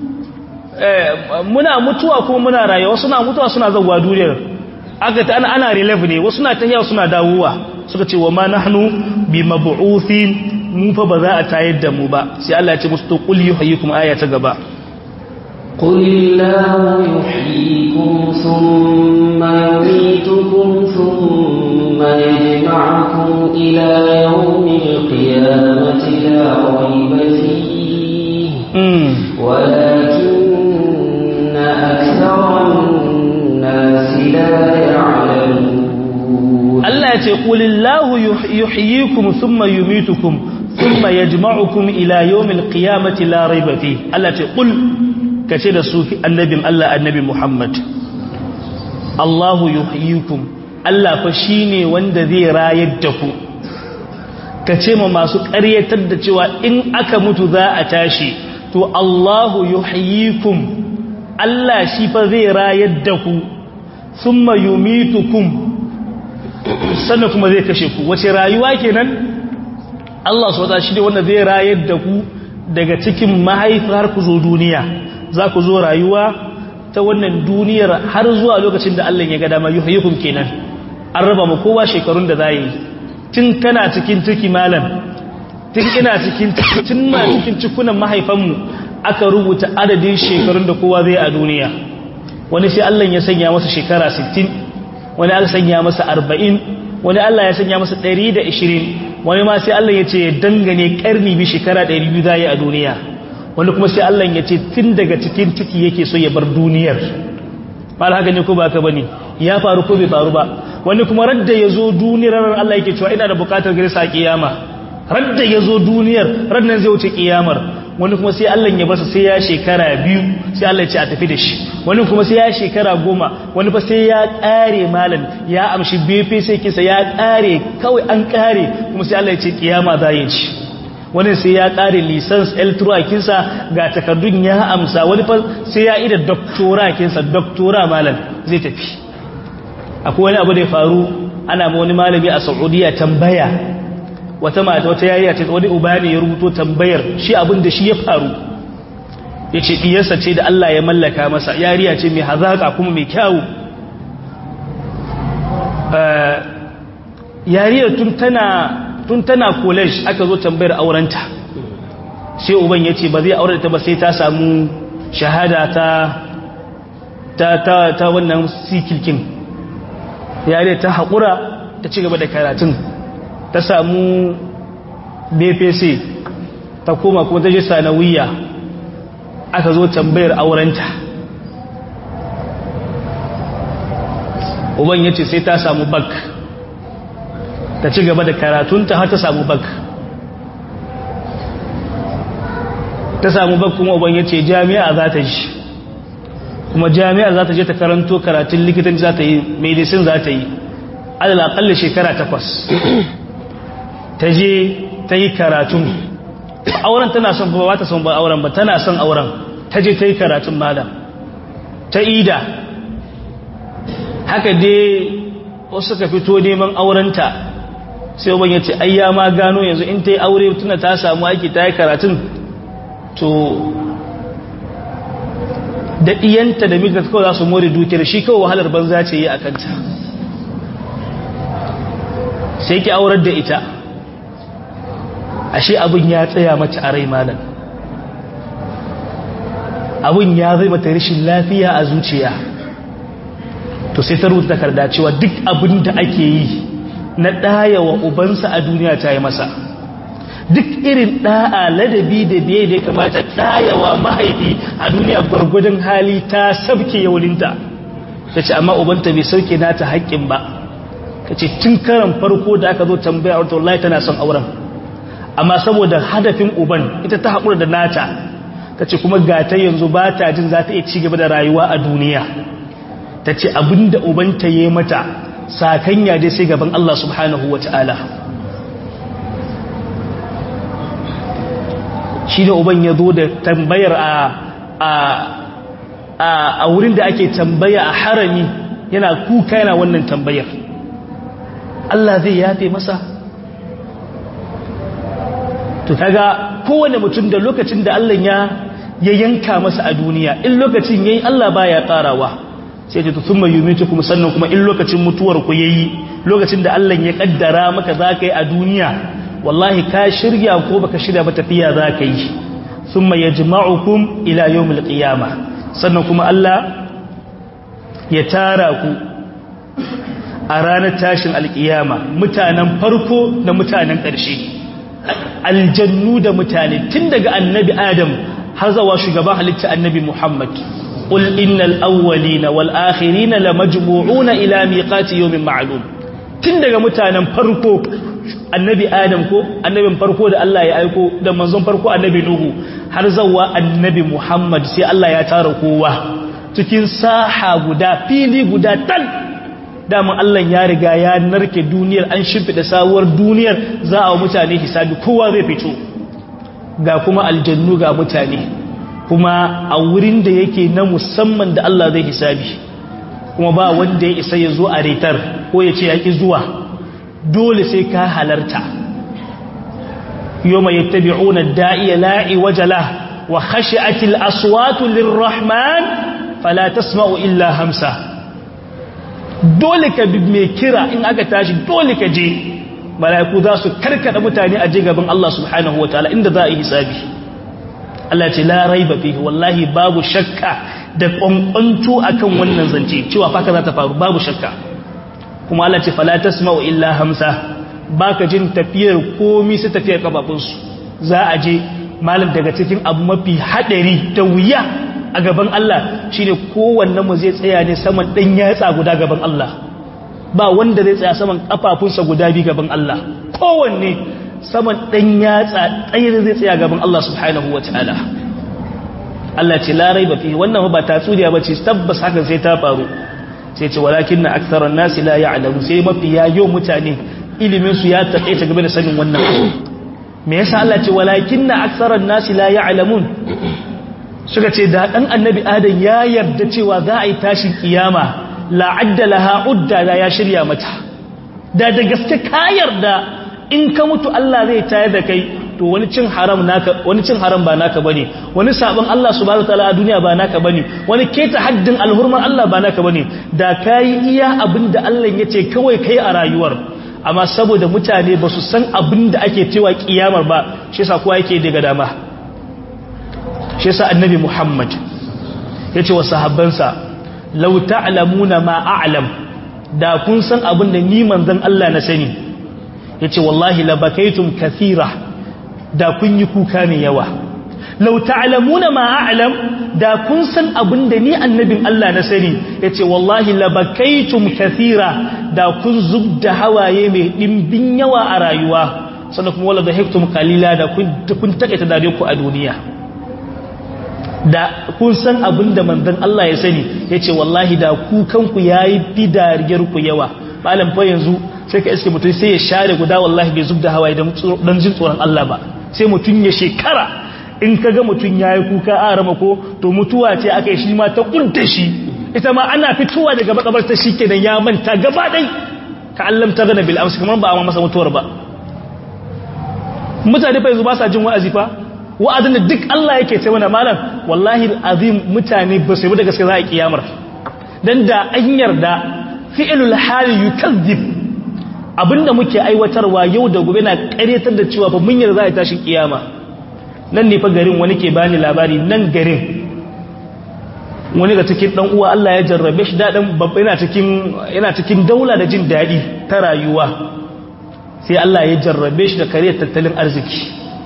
muna mutuwa kuma muna rayuwa suna mutuwa suna zawwa duniyar aka ta ana relief ne wasu na tahiya suna dawowa suka ce wa ma nahnu bi mab'uthin mu fa ba za a tayar da mu ba sai Allah ya ce musu to qul yuhyikum aya ta gaba قل الله يحييكم ثم يميتكم ثم يجمعكم إلى يوم القيامة لا ريب فيه ولكن أكثر الناس Allah ya ce qulillahu yuhyikum thumma yumitukum thumma yajma'ukum ila yawmil qiyamati la rayba fi Allah ya ce qul kace da su annabin Allah annabi Muhammad Allahu yuhyikum Allah fa shine wanda zai rayar da ku kace ma masu ƙaryatar da cewa in aka mutu za a tashi to Allahu yuhyikum Allah shi fa zai rayar da ku thumma yumitukum sannan kuma zai kashe ku wace rayuwa kenan Allah subhanahu shi ne wanda zai rayar da ku daga cikin mahaifar ku zo duniya za ku zo rayuwa ta wannan duniyar har zuwa lokacin da Allah ya ga dama yuhyikum kenan an raba mu kowa shekarun da zai tun kana cikin ciki malam tun ina cikin tun ma cikin cikunan mahaifanmu aka rubuta adadin shekarun da kowa zai a duniya wani sai Allah ya sanya masa shekara 60 wani Allah sanya masa 40 wani Allah ya sanya masa 120 wani ma sai Allah ya ce dangane karni bi shekara 200 zai a duniya wani kuma sai Allah ya ce tun daga cikin ciki yake so ya bar duniyar mal haka ne ko ba ka bane ya faru ko bai faru ba wani kuma radda ya zo duniyar Allah yake cewa ina da bukatar gare sa kiyama radda ya zo duniyar raddan zai wuce kiyamar wani kuma sai Allah ya basa sai ya shekara biyu sai Allah ya ce a tafi da shi wani kuma sai ya shekara goma wani fa sai ya kare malam ya amshi befe sai kisa ya kare kawai an kare kuma sai Allah ya ce kiyama za ya ci wani sai ya kare license L3 kinsa ga takardun ya amsa wani fa sai ya ida doctora kinsa doctora malam zai tafi akwai wani abu da ya faru ana ma wani malami a Saudiya tambaya wata mata wata yariya ce wani uba ne ya rubuto tambayar shi abin da shi ya faru ya ce ɗiyarsa ce da Allah ya mallaka masa yariya ce mai hazaƙa kuma mai kyawu yariyar tun tana college aka zo tambayar aurenta sai uban ya ce ba zai aure ta ba sai ta samu shahada ta ta ta wannan sikilkin yariyar ta haƙura ta ci gaba da karatun ta samu bpc ta koma kuma ta je sanawiya aka zo tambayar aurenta uban ya ce sai ta samu bak ta ci gaba da karatunta har ta samu bak ta samu bak kuma uban ya ce jami'a za ta ji kuma jami'a za ta je ta karanto karatun likitan za ta yi medicine za ta yi alalakalli shekara takwas ta je ta yi karatun auren tana son ba ta son ba auren ba tana son auren ta je ta yi karatun malam ta ida haka dai wasu ka fito neman aurenta sai uban ya ce ayya ma gano yanzu in ta yi aure tuna ta samu aiki ta yi karatun to da iyanta da mika kawai za su more dukiyar shi kawai wahalar banza ce yi a kanta sai ki aurar da ita ashe abin ya tsaya mace a rai malam abin ya zai mata rashin lafiya a zuciya to sai ta rubuta takarda cewa duk abin da ake yi na ɗaya wa ubansa a duniya ta yi masa duk irin ɗa'a ladabi da biye da ya kamata ɗaya wa mahaifi a duniya gwargwadon hali ta sabke yaulinta ta ce amma ubanta bai sauke nata haƙƙin ba ka ce tun karan farko da aka zo tambaya a wallahi tana son auren amma saboda hadafin uban ita ta haƙura da nata ta ce kuma gata yanzu ba ta jin za ta iya ci gaba da rayuwa a duniya ta ce abinda ubanta ya yi mata sakanya dai sai gaban Allah subhanahu wa ta'ala shi da uban ya zo da tambayar a wurin da ake tambaya a harami yana kuka yana wannan tambayar Allah zai yafe masa to kaga kowane mutum da lokacin da Allah ya ya yanka masa a duniya in lokacin yayi Allah baya karawa sai ta thumma yumitukum sannan kuma in lokacin mutuwar ku yayi lokacin da Allah ya kaddara maka zaka yi a duniya wallahi ka shirya ko baka shirya ba tafiya zaka yi thumma yajma'ukum ila yawmil qiyamah sannan kuma Allah ya tara ku a ranar tashin alkiyama mutanen farko da mutanen ƙarshe aljannu da mutane tun daga annabi adam har zawa shugaban halitta annabi muhammad qul innal awwalina wal akhirina lamajmu'una ila miqati yawmin ma'lum tun daga mutanen farko annabi adam ko annabin farko da Allah ya aiko da manzon farko annabi nuhu har zawa annabi muhammad sai Allah ya tara kowa cikin saha guda fili guda tal daman Allah ya riga ya narke duniyar an shimfida sabuwar duniyar za a mutane hisabi kowa zai fito ga kuma aljannu ga mutane kuma a wurin da yake na musamman da Allah zai hisabi kuma ba wanda ya isa ya zo a retar ko ya ce ya ƙi zuwa dole sai ka halarta yau mai yattabi'una da'iya la'i wajala wa khashi'atil aswatu lirrahman fala tasma'u illa hamsa dole ka bi mai kira in aka tashi dole ka je mala'iku za su karkada mutane a je gaban Allah subhanahu wa ta'ala inda za a yi hisabi Allah ce la raiba fihi wallahi babu shakka da kwankwanto akan wannan zance cewa faka za ta faru babu shakka kuma Allah ce fala tasma'u illa hamsa baka jin tafiyar komi sai tafiyar kafafunsu za a je malam daga cikin abu mafi hadari da wuya a gaban Allah shine kowanne mu zai tsaya ne saman dan yatsa guda gaban Allah ba wanda zai tsaya saman kafafunsa guda bi gaban Allah kowanne saman dan yatsa tsayir zai tsaya gaban Allah subhanahu wataala Allah ce la raiba fi wannan ba tatsuriya bace tabbas hakan sai ta faru sai ce walakinna aktharan nasi la ya'lamu sai mafi yayo mutane ilimin su ya taƙaita game da sanin wannan me yasa Allah ce walakinna aktharan nasi la ya'lamun suka ce da ɗan annabi adam ya yarda cewa za a yi tashin kiyama la'adda laha udda da ya shirya mata da da gaske ka yarda in ka mutu Allah zai tayar da kai to wani cin haram naka wani cin haram ba naka bane wani sabon Allah subhanahu wataala a duniya ba naka bane wani keta haddin alhurman Allah ba naka bane da kai iya abinda Allah yace kawai kai a rayuwar amma saboda mutane ba su san abinda ake cewa kiyamar ba shi yasa kowa yake daga dama shi yasa annabi Muhammad yace wa sahabbansa law ta'lamuna ma a'lam da kun san abin da ni manzon Allah na sani yace wallahi la bakaitum kathira da kun yi kuka mai yawa law ta'lamuna ma a'lam da kun san abin da ni annabin Allah na sani yace wallahi la bakaitum kathira da kun zubda hawaye mai dimbin yawa a rayuwa sannan kuma wala dhahiktum qalila da kun kun takaita dare ku a duniya da kun san abin da manzon Allah ya sani ya ce wallahi da kukanku ya yi fi dariyarku yawa malam fa yanzu sai ka iske mutum sai ya share guda wallahi bai zub da hawaye don jin tsoron Allah ba sai mutum ya shekara in ka ga mutum ya yi kuka a rama ko to mutuwa ce aka yi shi ma ta kunta shi ita ma ana fitowa daga makabar ta shi kenan ya manta gaba ɗai ka allam ta gana bil amsa kamar ba a masa mutuwar ba mutane fa yanzu ba sa jin wa'azi fa wa'azin da duk Allah yake ce mana malam wallahi azim mutane ba su yi da gaske za a kiyamar dan da an yarda fi'lul hali yukazzib abinda muke aiwatarwa yau da gobe na karyatar da cewa fa mun yarda za a tashi kiyama nan ne fa garin wani ke bani labari nan garin wani ga cikin dan uwa Allah ya jarrabe shi dadan babba yana cikin yana cikin daula da jin dadi ta rayuwa sai Allah ya jarrabe shi da kariyar tattalin arziki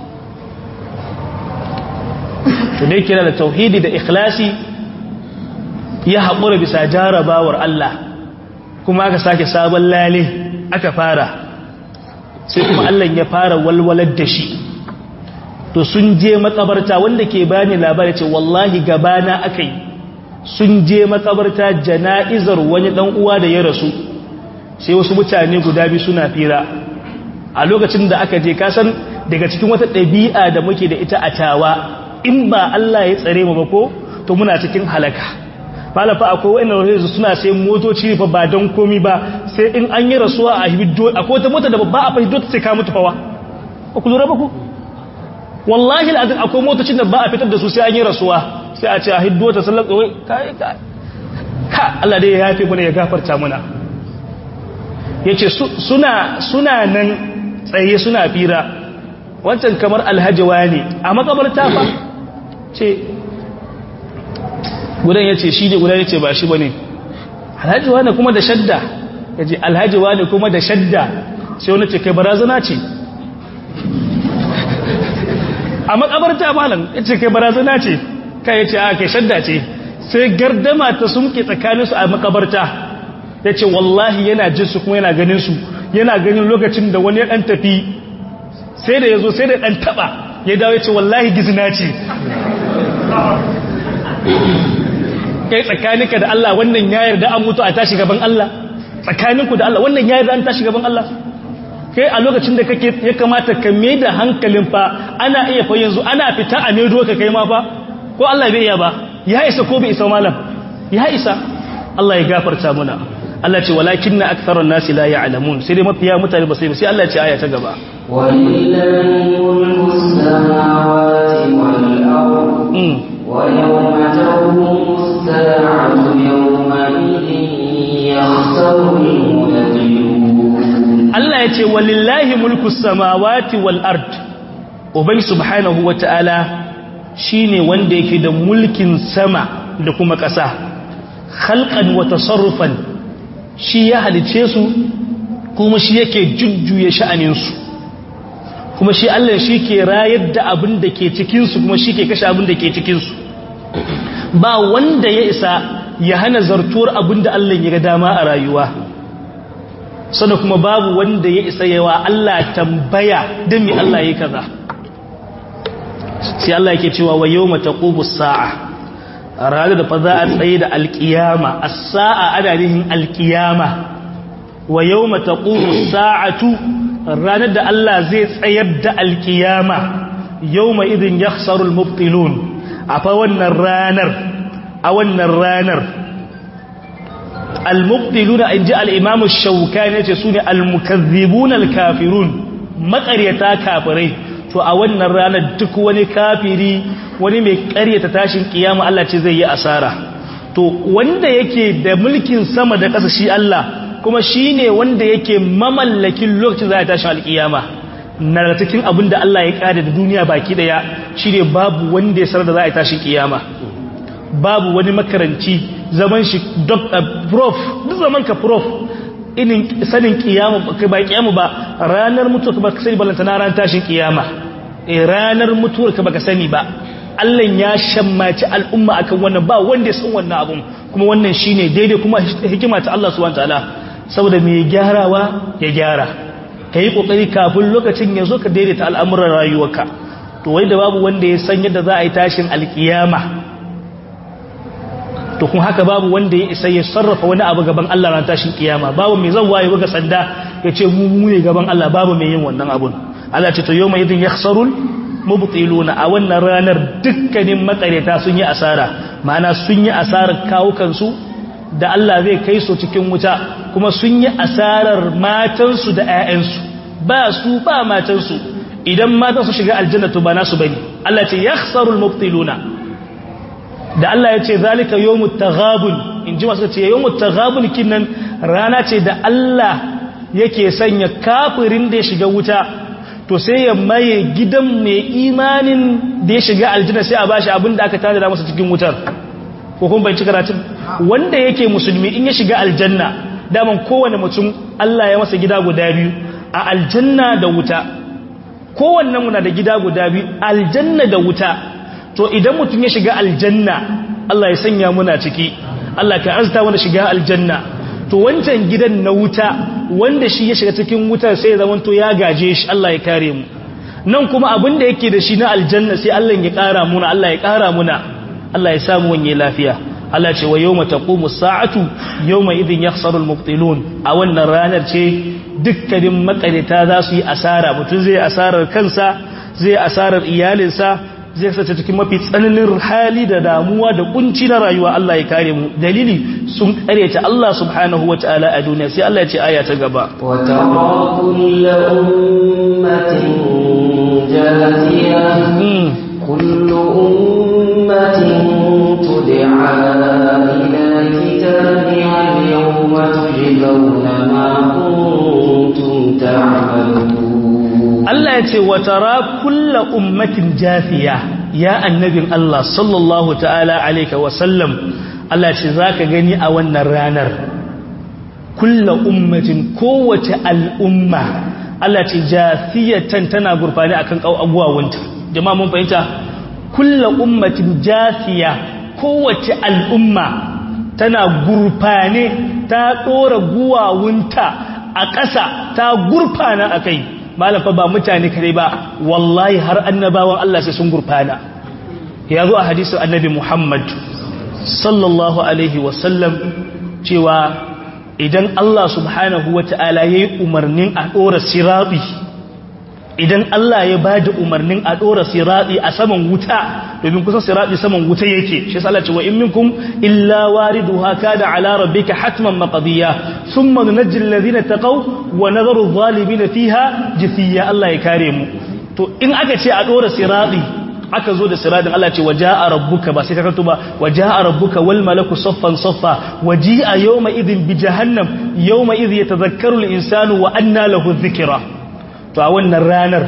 to dai kira da tauhidi da ikhlasi ya haƙura bisa jarabawar Allah kuma aka sake sabon lale aka fara sai kuma Allah ya fara walwalar da shi to sun je makabarta wanda ke bani labari ce wallahi gabana akai sun je makabarta jana'izar wani dan uwa da ya rasu sai wasu mutane guda biyu suna fira a lokacin da aka je kasan daga cikin wata ɗabi'a da muke da ita a tawa in ba Allah ya tsare mu ba ko to muna cikin halaka malafa akwai wa'annan rahoto suna sai motoci fa ba don komi ba sai in an yi rasuwa a hibiddo akwai wata mota da ba a fahimto ta sai ka mutu fawa ku lura ba ku wallahi al'adun akwai motocin da ba a fitar da su sai an yi rasuwa sai a ce a hiddo ta sallar tsawai kai kai ka Allah dai ya yafe mana ya gafarta muna yace suna suna nan tsaye suna fira wancan kamar alhajiwa ne a makabarta fa ce gudan ya ce shi ne gudan ya ce ba shi ba ne alhajiwa ne kuma da shadda ya ce alhajiwa ne kuma da shadda sai wani ce kai barazana ce a makabarta malam ya ce kai barazana ce kai ya ce a kai shadda ce sai gardama ta sumke tsakaninsu a makabarta ya ce wallahi yana jinsu kuma yana ganinsu yana ganin lokacin da wani ya ɗan tafi sai da ya zo sai da ɗan taɓa ya dawo ya ce wallahi gizina ce kai tsakaninka da Allah wannan ya yarda an mutu a tashi gaban Allah tsakaninku da Allah wannan ya yarda an tashi gaban Allah kai a lokacin da kake ya kamata ka mai da hankalin fa ana iya fa yanzu ana fita a medo ka kai ma fa ko Allah bai iya ba ya isa ko bai isa malam ya isa Allah ya gafarta muna Allah ce walakin na aktharan nasi la ya'lamun sai dai mafiya mutane ba sai sai Allah ya ce aya ta gaba walillahi mulku samawati wal ardh ويوم تقوم الساعة يومئذ يخسر المبطلون Allah ya ce walillahi mulku samawati wal ard ubai subhanahu wata'ala shine wanda yake da mulkin sama da kuma ƙasa khalqan wa tasarrufan shi ya halice su kuma shi yake jujjuya sha'anin su kuma shi Allah shi ke rayar da abin da ke cikin su kuma shi ke kashe abin da ke cikin su ba wanda ya isa ya hana zartuwar abin da Allah ya ga dama a rayuwa sannan kuma babu wanda ya isa yawa Allah tambaya don mi Allah ya kaza sai Allah yake cewa wa yau mata sa'a a ranar da fa za a tsaye da alkiyama a sa'a ana nihin alkiyama wa yau mata sa'atu ranar da Allah zai tsayar da alkiyama yau ma idin ya mubtilun a fa wannan ranar a wannan ranar al-mubtiluna in ji al-imam shaukani yace sune al-mukazzibun al-kafirun makaryata kafirai to a wannan ranar duk wani kafiri wani mai karyata tashin kiyama Allah ce zai yi asara to wanda yake da mulkin sama da ƙasa shi Allah kuma shine wanda yake mamallakin lokacin za a tashi alkiyama na cikin abin da Allah ya kada da duniya baki daya shine babu wanda ya sanar da za a tashi kiyama babu wani makaranci zaman shi doctor prof duk zaman ka prof inin sanin kiyama ba kiyama ba ranar mutuwa ba ka sani balanta na ran tashin kiyama eh ranar mutuwar ka baka sani ba Allah ya shammaci al'umma akan wannan ba wanda ya san wannan abun kuma wannan shine daidai kuma hikima ta Allah subhanahu wataala saboda mai gyarawa ya gyara kai kokari kafin lokacin ya zo ka daidaita al'amuran rayuwarka to wai da babu wanda ya san yadda za a yi tashin alkiyama to kun haka babu wanda ya isa ya sarrafa wani abu gaban Allah ran tashin kiyama babu mai zan waye buga sanda ya ce mu mu ne gaban Allah babu mai yin wannan abun Allah ce to yawma idin yakhsarul mubtiluna a wannan ranar dukkanin makareta sun yi asara ma'ana sun yi asarar kawukan su da Allah zai kai su cikin wuta kuma sun yi asarar matansu da ƴaƴansu ba su ba matansu idan matan su shiga aljanna to ba nasu bane Allah ce yakhsarul mubtiluna da Allah ya ce zalika yawmut taghabun in ji masu ce yawmut taghabun kinnan rana ce da Allah yake sanya kafirin da ya shiga wuta to sai ya maye gidan mai imanin da ya shiga aljanna sai a bashi abin da aka tada masa cikin wutar ko kuma bai ci karatun wanda yake musulmi in ya shiga aljanna daman kowane mutum Allah ya masa gida guda biyu a aljanna da wuta kowanne muna da gida guda biyu aljanna da wuta to idan mutum ya shiga aljanna Allah ya sanya muna ciki Allah ka azta wanda shiga aljanna to wancan gidan na wuta wanda shi ya shiga cikin wutar sai ya zama to ya gaje shi Allah ya kare mu nan kuma abin da yake da shi na aljanna sai Allah ya kara muna Allah ya kara muna Allah ya samu wanye lafiya Allah ce wa yawma taqumu sa'atu yawma idhin yakhsaru al-mubtilun a wannan ranar ce dukkanin makarita za su yi asara mutum zai asarar kansa zai asarar iyalinsa zai sace cikin mafi tsananin hali da damuwa da kunci na rayuwa Allah ya kare mu dalili sun kareta Allah subhanahu wataala a duniya sai Allah ya ce aya ta gaba wa tara kullu ummatin jathiya kullu ummatin tud'a ila kitabiha al-yawma tujzauna ma kuntum ta'malun Allah ya ce wa tara kulla ummatin jafiya ya annabin Allah sallallahu ta'ala alaika wa sallam Allah ce zaka gani a wannan ranar kulla ummatin kowace al'umma Allah ce jafiyatan tana gurfani akan abuwawunta jama'a mun fahimta kulla ummatin jafiya kowace al'umma tana gurfane ta dora guwawunta a ƙasa ta gurfana akai malam fa ba mutane kare ba wallahi har annabawan Allah sai sun gurfana ya zo a hadisin annabi Muhammad sallallahu alaihi wasallam cewa idan Allah subhanahu wata'ala yayi umarnin a dora sirati idan Allah ya bada umarnin a dora sirati a saman wuta domin kusan sirati saman wuta yake shi yasa Allah ce wa in minkum illa wariduha kana ala rabbika hatman maqdiya thumma nunajji alladhina taqaw wa nadharu adh-dhalimin fiha jithiya Allah ya kare mu to in aka ce a dora sirati aka zo da siradin Allah ce waja'a rabbuka ba sai ka kanto ba waja'a rabbuka wal malaku saffan saffa waji'a yawma idhin bi jahannam yawma idh yatadhakkaru al-insanu wa anna lahu dhikra to a wannan ranar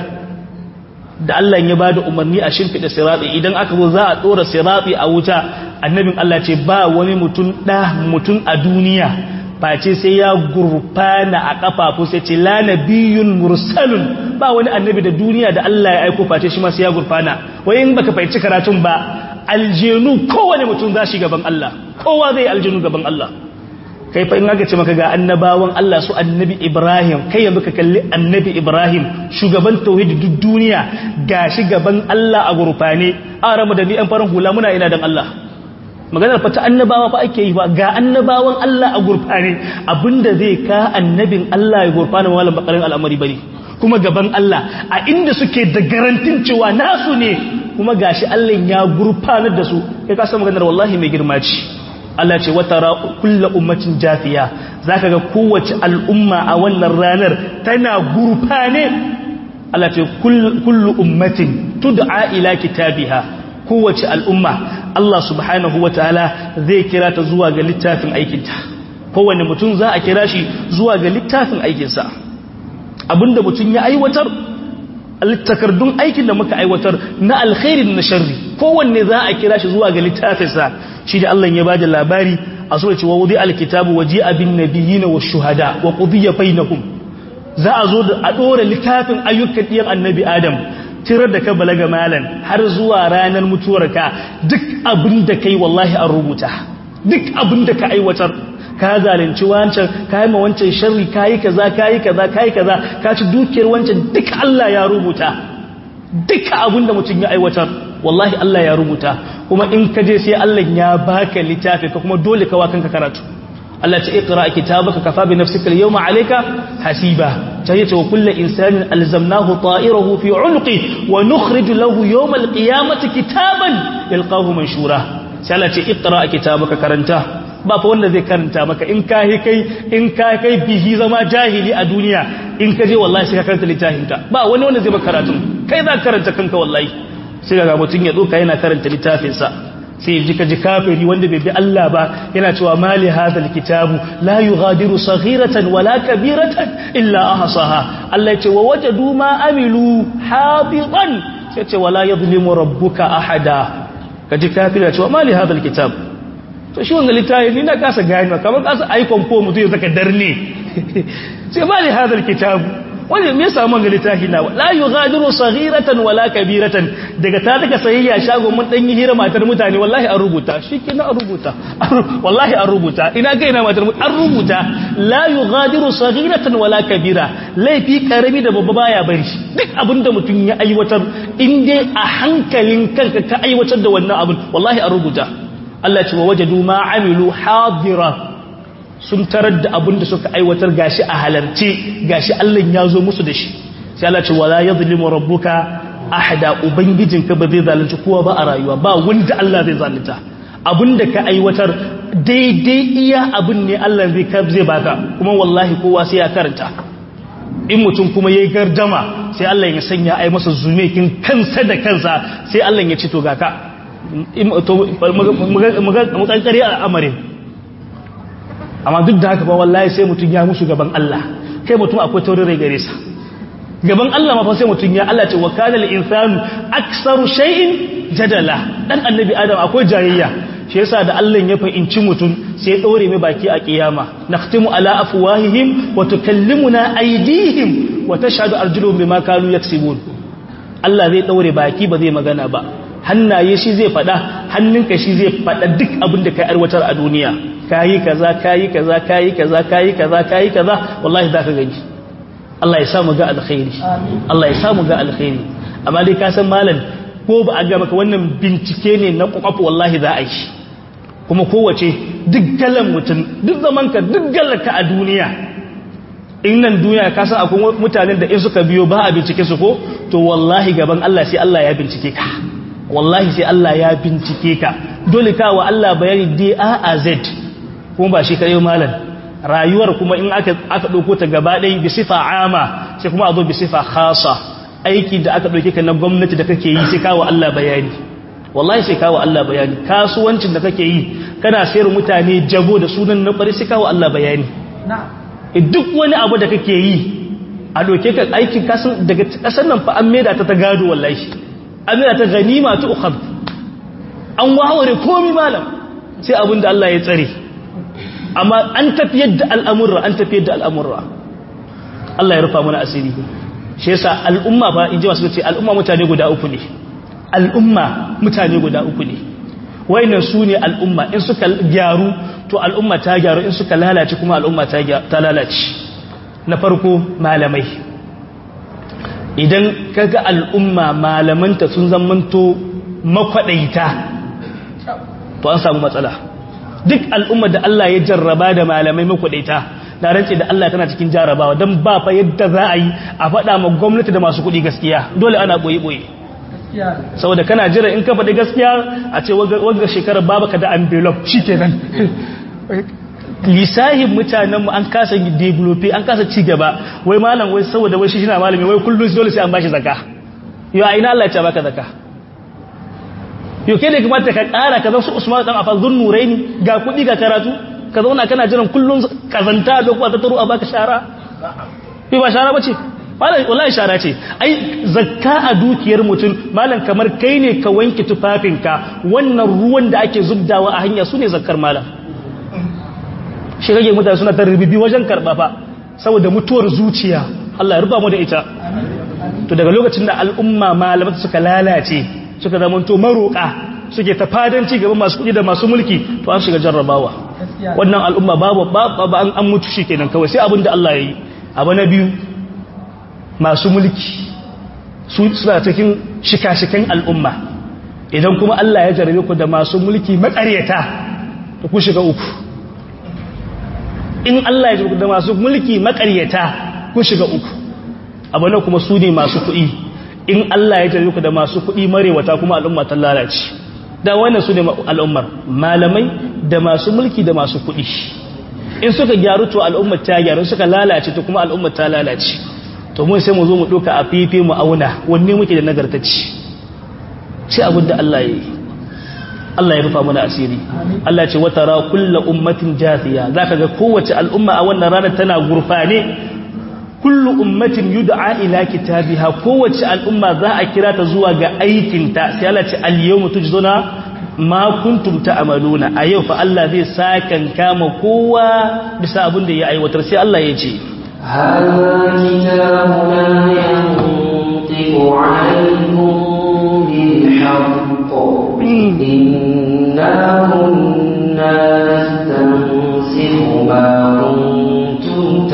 da Allah ya bada umarni a shimfida sirati idan aka zo za a dora sirati a wuta annabin Allah ce ba wani mutum da mutum a duniya face sai ya gurfana a kafafu sai ce la nabiyyun mursalun ba wani annabi da duniya da Allah ya aiko face shi ma sai ya gurfana wai in baka fahimci karatun ba aljenu kowane mutum za shi gaban Allah kowa zai aljenu gaban Allah kai fa in aka ce maka ga annabawan Allah su annabi Ibrahim kai yanzu ka kalli annabi Ibrahim shugaban tauhidi duk duniya gashi gaban Allah a gurfane a ramu da ni an farin hula muna ina dan Allah maganar fata annabawa fa ake yi ba ga annabawan Allah a gurfane abinda zai ka annabin Allah ya gurfana malam bakarin al'amari bane kuma gaban Allah a inda suke da garantin cewa nasu ne kuma gashi Allah ya gurfanar da su kai ka san maganar wallahi mai girma ce Allah ce wata kullu ummatin jafiya zaka ga kowace al'umma a wannan ranar tana gurfane Allah ce kullu ummatin tud'a ila kitabiha kowace al'umma Allah subhanahu wa ta'ala zai kira ta zuwa ga littafin aikinta kowane mutum za a kira shi zuwa ga littafin aikinsa abinda mutum ya aiwatar takardun aikin da muka aiwatar na alkhairin na sharri kowanne za a kira shi zuwa ga littafinsa shi da Allah ya ba da labari a sura cewa wudi alkitabu waji abin nabiyina wa shuhada wa qudiya bainahum za a zo da a dora littafin ayyukan diyan annabi adam tirar da ka balaga malan har zuwa ranar mutuwarka duk abin da kai wallahi an rubuta duk abin da ka aiwatar ka zalunci wancan ka yi ma wancan sharri ka yi kaza ka yi kaza ka yi kaza ka ci dukiyar wancan duka Allah ya rubuta duka abin da mutum ya aiwatar wallahi Allah ya rubuta kuma in ka je sai Allah ya baka littafi ka kuma dole ka wakan ka karatu Allah ta iqra kitabaka kafa bi nafsika al-yawma alayka hasiba tayyata wa kullu insanin alzamnahu ta'irahu fi 'unqi wa nukhrij lahu yawm al-qiyamati kitaban yalqahu manshura sai Allah ta iqra kitabaka karanta ba fa wanda zai karanta maka in ka kai in ka kai bihi zama jahili a duniya in ka je wallahi sai ka karanta littafinka ba wani wanda zai maka karatu kai za ka karanta kanka wallahi sai ga mutum ya doka yana karanta littafinsa sai ji ka ji kafiri wanda bai bi Allah ba yana cewa mali hadal kitabu la yughadiru saghiratan wala kabiratan illa ahsaha Allah ya ce wa wajadu ma amilu habitan sai ce wala yadhlimu rabbuka ahada ka ji kafiri ya ce wa mali hadal kitabu to shi wanga littafi ni na kasa gani kamar kasa aikon ko mutum ya saka darne sai ba li hadal kitabu wani me yasa mun ga littafi na la yughadiru saghiratan wala kabiratan daga ta daga sayayya shago mun dan yi hira matar mutane wallahi an rubuta shikenan an rubuta wallahi an rubuta ina kai na matar an rubuta la yughadiru saghiratan wala kabira laifi karami da babba baya bari shi duk abinda mutum ya aiwatar in dai a hankalin kanka ka aiwatar da wannan abin wallahi an rubuta Allah ce wa wajadu ma amilu hadira sun tarar da abin da suka aiwatar gashi a halarce gashi Allah ya zo musu da shi sai Allah ce wala yadhlimu rabbuka ahada ubangijinka ba zai zalunci kowa ba a rayuwa ba wanda Allah zai zalunta abinda ka aiwatar daidai iya abin ne Allah zai zai baka kuma wallahi kowa sai ya karanta in mutum kuma yayi gardama sai Allah ya sanya ai masa zumekin kansa da kansa sai Allah ya ci to ga ka mu kankare al'amarin amma duk da haka ba wallahi sai mutum ya musu gaban Allah kai mutum akwai taurin rai gare sa gaban Allah ma fa sai mutum ya Allah ce wa kana lil insanu aktsaru shay'in jadala dan annabi adam akwai jayayya shi yasa da Allah ya fahimci mutum sai ya daure mai baki a kiyama nakhtimu ala afwahihim wa tukallimuna aydihim wa tashhadu arjuluhum bima kanu yaksibun Allah zai daure baki ba zai magana ba hannaye shi zai fada hannunka shi zai fada duk abin da kai arwatar a duniya kayi kaza kayi kaza kayi kaza kayi kaza kayi kaza wallahi zaka gani Allah ya samu ga alkhairi Allah ya samu ga alkhairi amma dai ka san malam ko ba a ga maka wannan bincike ne na kwakwafu wallahi za a yi kuma kowace duk galan mutum duk zaman ka duk galanka a duniya in nan duniya ka san akwai mutanen da in suka biyo ba a bincike su ko to wallahi gaban Allah sai Allah ya bincike ka wallahi sai Allah ya bincike ka dole ka wa Allah bayani D A A Z kuma ba shi kare malam rayuwar kuma in aka aka dauko ta gaba ɗaya bi sifa ama sai kuma a zo bi sifa khasa aiki da aka dauke ka na gwamnati da kake yi sai kawo Allah bayani wallahi sai kawo Allah bayani kasuwancin da kake yi kana sayar mutane jago da sunan na bari sai kawo Allah bayani duk wani abu da kake yi a doke ka aikin kasan daga kasan nan fa an maida ta ta gado wallahi an maida ta ganima ta ukhad an waware komai malam sai abin da Allah ya tsare amma an tafiyar da al'amurra an tafiyar da al'amurra Allah ya rufa mana asiri shi yasa al'umma ba in ji wasu ce al'umma mutane guda uku ne al'umma mutane guda uku ne wayannan su ne al'umma in suka gyaru to al'umma ta gyaru in suka lalace kuma al'umma ta lalace na farko malamai idan kaga al'umma malamanta sun zamanto makwadaita to an samu matsala duk al'umma da Allah ya jarraba da malamai makwadaita na rance da Allah tana cikin jarrabawa don ba fa yadda za a yi a faɗa ma gwamnati da masu kuɗi gaskiya dole ana ɓoye-ɓoye saboda kana jira in ka faɗi gaskiya a ce wanga shekarar babu ka da envelope shi kenan lisahin mutanenmu an kasa develope an kasa ci gaba wai malam wai saboda wai shi shi na malami wai kullum dole sai an bashi zaka yau a ina Allah ya ce baka zaka yau kai da kamata ka ƙara ka su usman dan afal zun nuraini ga kuɗi ga karatu ka zauna kana jiran kullum kazanta da kuwa ta taro a baka shara yau ba shara bace malam wallahi shara ce ai zakka a dukiyar mutum malam kamar kai ne ka wanke tufafinka wannan ruwan da ake zubdawa a hanya sune zakkar malam shi rage mutane suna tarbibi wajen karba fa saboda mutuwar zuciya Allah ya ruba mu da ita to daga lokacin da al'umma malamai suka lalace suka zama to maroka suke ta fadanci gaban masu kudi da masu mulki to an shiga jarrabawa wannan al'umma babu ba an mutu shikenan kawai sai abin da Allah ya yi abu na biyu masu mulki suna cikin shika-shikan al'umma idan kuma Allah ya jarabe ku da masu mulki makaryata to ku shiga uku in Allah ya jarabe da masu mulki makaryata ku shiga uku abu na kuma su ne masu kuɗi in Allah ya jarabe ku da masu kuɗi marewata kuma al'umma ta lalace da wannan su ne al'ummar malamai da masu mulki da masu kuɗi in suka gyaru to al'ummar ta gyaru suka lalace to kuma al'ummar ta lalace to mun sai mu zo mu doka a fifi mu auna wanne muke da nagartacci sai abin da Allah ya yi Allah ya rufa mana asiri Allah ce wata ra kullu ummatin jathiya zaka ga kowace al'umma a wannan ranar tana gurfane kullu ummatin yud'a ila kitabiha kowace al'umma za a kira ta zuwa ga aikinta sai Allah ce al-yawma tujzuna ma kuntum ta'maluna a yau fa Allah zai sakan kama kowa bisa abin da ya aiwatar sai Allah ya ce هذا كتابنا ينطق عليكم بالحق إنا كنا نستنسخ ما كنتم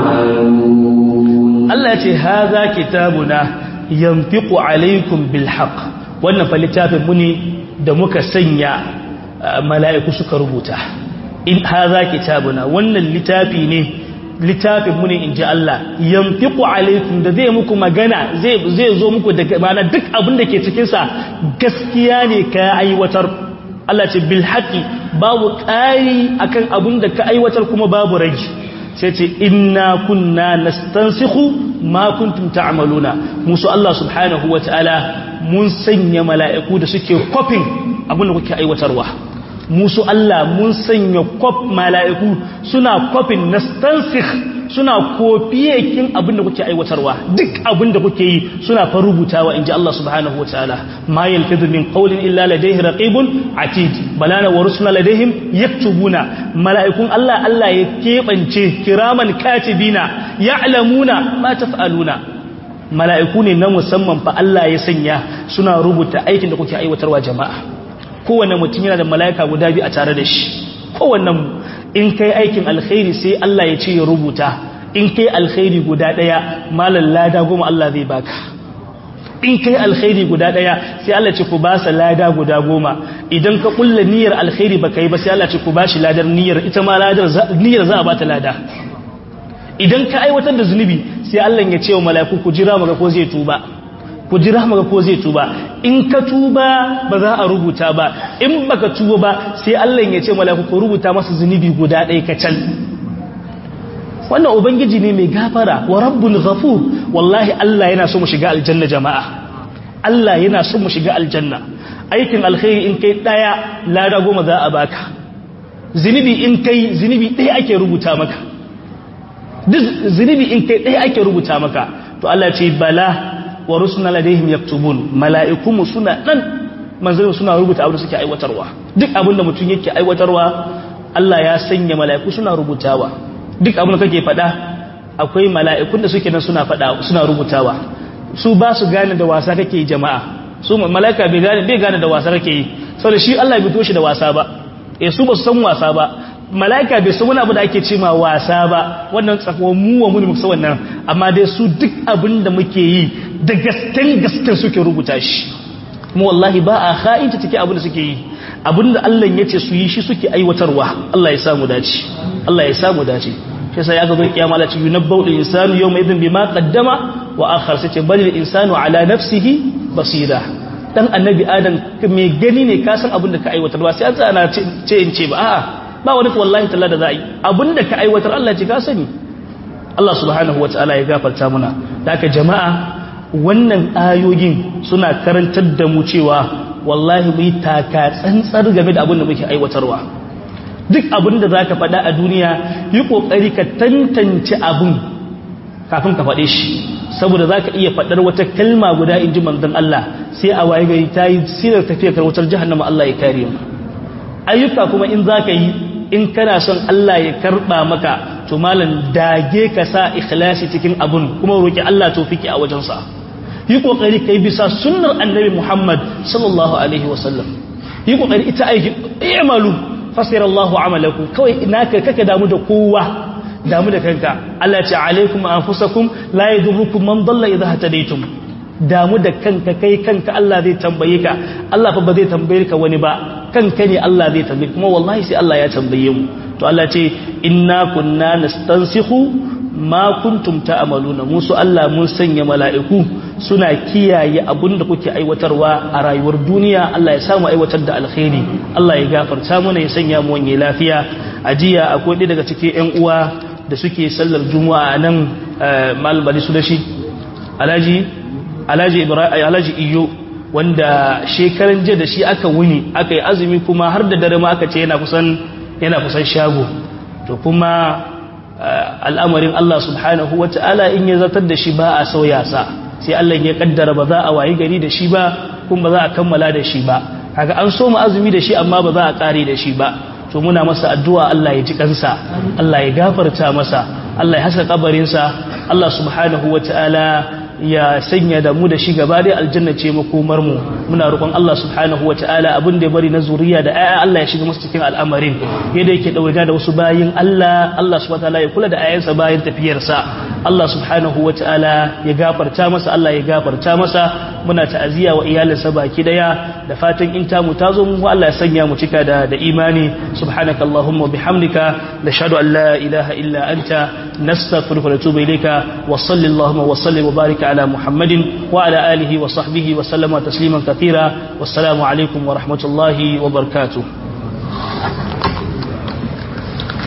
تعملون Allah ce haza kitabuna yanfiqu alaikum bil haqq wannan fa littafin mu ne da muka sanya mala'iku suka rubuta in haza kitabuna wannan littafi ne littafin mu ne inji Allah yanfiqu alaikum da zai muku magana zai zai zo muku da mana duk abin da ke cikin sa gaskiya ne ka aiwatar Allah ce bil haqqi babu ƙari akan abin da ka aiwatar kuma babu rage sai ce inna kunna nastansikhu ma kuntum ta'maluna musu Allah subhanahu wataala mun sanya mala'iku da suke kofin abin da kuke aiwatarwa musu Allah mun sanya kof mala'iku suna kofin nastansikh suna kofiyekin abin da kuke aiwatarwa duk abin da kuke yi suna fa rubutawa inji Allah subhanahu wataala ma yalfidu min qawlin illa ladayhi raqibun atid balana wa rusuna ladayhim yaktubuna mala'ikun Allah Allah ya kebance kiraman katibina ya'lamuna ma taf'aluna mala'iku ne na musamman fa Allah ya sanya suna rubuta aikin da kuke aiwatarwa jama'a kowanne mutum yana da mala'ika guda biyu a tare da shi kowanne in kai aikin alkhairi sai Allah ya ce ya rubuta in kai alkhairi guda daya malan lada goma Allah zai baka in kai alkhairi guda daya sai Allah ce ku ba sa lada guda goma idan ka kulla niyyar alkhairi baka yi ba sai Allah ce ku ba shi ladar niyyar ita ma ladar niyyar za a bata lada idan ka aiwatar da zunubi sai Allah ya ce wa mala'iku ku jira maga ko zai tuba ku jira maga ko zai tuba in ka tuba ba za a rubuta ba in baka tuba ba sai Allah ya ce mala'iku ku rubuta masa zunubi guda ɗaya kacal wannan ubangiji ne mai gafara wa rabbul ghafur wallahi Allah yana so mu shiga aljanna jama'a Allah yana so mu shiga aljanna aikin alkhairi in kai daya lada goma za a baka zunubi in kai zunubi ɗaya ake rubuta maka duk zunubi in kai ɗaya ake rubuta maka to Allah ce bala wa rusuna ladaihim yaktubun mala'ikunmu suna nan manzanni suna rubuta abin da suke aiwatarwa duk abin da mutum yake aiwatarwa Allah ya sanya mala'iku suna rubutawa duk abin da kake faɗa akwai mala'ikun da suke nan suna faɗa suna rubutawa su ba su gane da wasa kake jama'a su mala'ika bai gane bai gane da wasa kake yi saboda shi Allah bai toshi da wasa ba eh su ba su san wasa ba mala'ika bai san wani abu da ake ce ma wasa ba wannan tsakon mu wa mu ne muka wannan amma dai su duk abin da muke yi da gasken gasken suke rubuta shi mu wallahi ba a kha'inta take abin da suke yi abin da Allah ya ce su yi shi suke aiwatarwa Allah ya samu dace Allah ya samu dace shi sai aka zo kiyama la ci yunabbau lil insanu yawma idhin bima qaddama wa akhar sai ce bal lil insanu ala nafsihi basira dan annabi adam mai gani ne ka san abin da ka aiwatar ba sai an tsana ce in ce ba a'a ba wani wallahi talla da za a yi abinda ka aiwatar Allah ce ka sani Allah subhanahu wata'ala ya gafarta muna da aka jama'a wannan ayoyin suna karantar da mu cewa wallahi mu yi taka tsantsar game da abin da muke aiwatarwa duk abin da za ka faɗa a duniya yi ƙoƙari ka tantance abin kafin ka faɗe shi saboda za ka iya faɗar wata kalma guda in ji manzon Allah sai a waye gari ta yi sirar tafiyar wutar jahannama Allah ya kare mu ayyuka kuma in za ka yi in kana son Allah ya karba maka to malam dage ka sa ikhlasi cikin abun kuma roki Allah tawfiki a wajensa yi kokari kai bisa sunnar annabi Muhammad sallallahu alaihi wasallam yi kokari ita aiki i'malu fasira Allahu amalakum kawai naka kake damu da kowa damu da kanka Allah ya ce alaikum anfusakum la yadurrukum man dalla idha hatadaytum damu da kanka kai kanka Allah zai tambaye ka Allah fa ba zai tambaye ka wani ba kanka ne Allah zai tambaye kuma wallahi sai Allah ya tambaye mu to Allah ce inna kunna nastansikhu ma kuntum ta'maluna musu Allah mun sanya mala'iku suna kiyaye abinda kuke aiwatarwa a rayuwar duniya Allah ya samu aiwatar da alkhairi Allah ya gafarta mana ya sanya mu wani lafiya ajiya akwai ɗaya daga cikin ƴan uwa da suke sallar juma'a nan malam bali su da shi alhaji alhaji ibrahim alhaji iyo wanda shekaran jiya da shi aka wuni aka yi azumi kuma har da dare ma aka ce yana kusan yana kusan shago to kuma al'amarin Allah subhanahu wata'ala in ya zartar da shi ba a sauya sa sai Allah ya kaddara ba za a wayi gari da shi ba kuma ba za a kammala da shi ba kaga an so mu azumi da shi amma ba za a kare da shi ba to muna masa addu'a Allah ya ji kansa Allah ya gafarta masa Allah ya haska kabarinsa Allah subhanahu wataala ya sanya da mu da shi gaba dai aljanna ce makomar mu muna roƙon Allah subhanahu wataala abin da ya bari na zuriya da ayya Allah ya shiga musu cikin al'amarin yadda yake dawaga da wasu bayin Allah Allah subhanahu wataala ya kula da ayansa bayan tafiyarsa Allah subhanahu wataala ya gafarta masa Allah ya gafarta masa muna ta'aziyya wa iyalinsa baki daya da fatan in tamu tazo mu Allah ya sanya mu cika da da imani subhanaka allahumma bihamdika nashhadu an la ilaha illa anta nastaghfiruka wa natubu ilayka wa sallallahu wa sallim wa barik ala muhammadin wa ala alihi wa sahbihi wa sallama tasliman katira wassalamu alaikum wa rahmatullahi wa barakatuh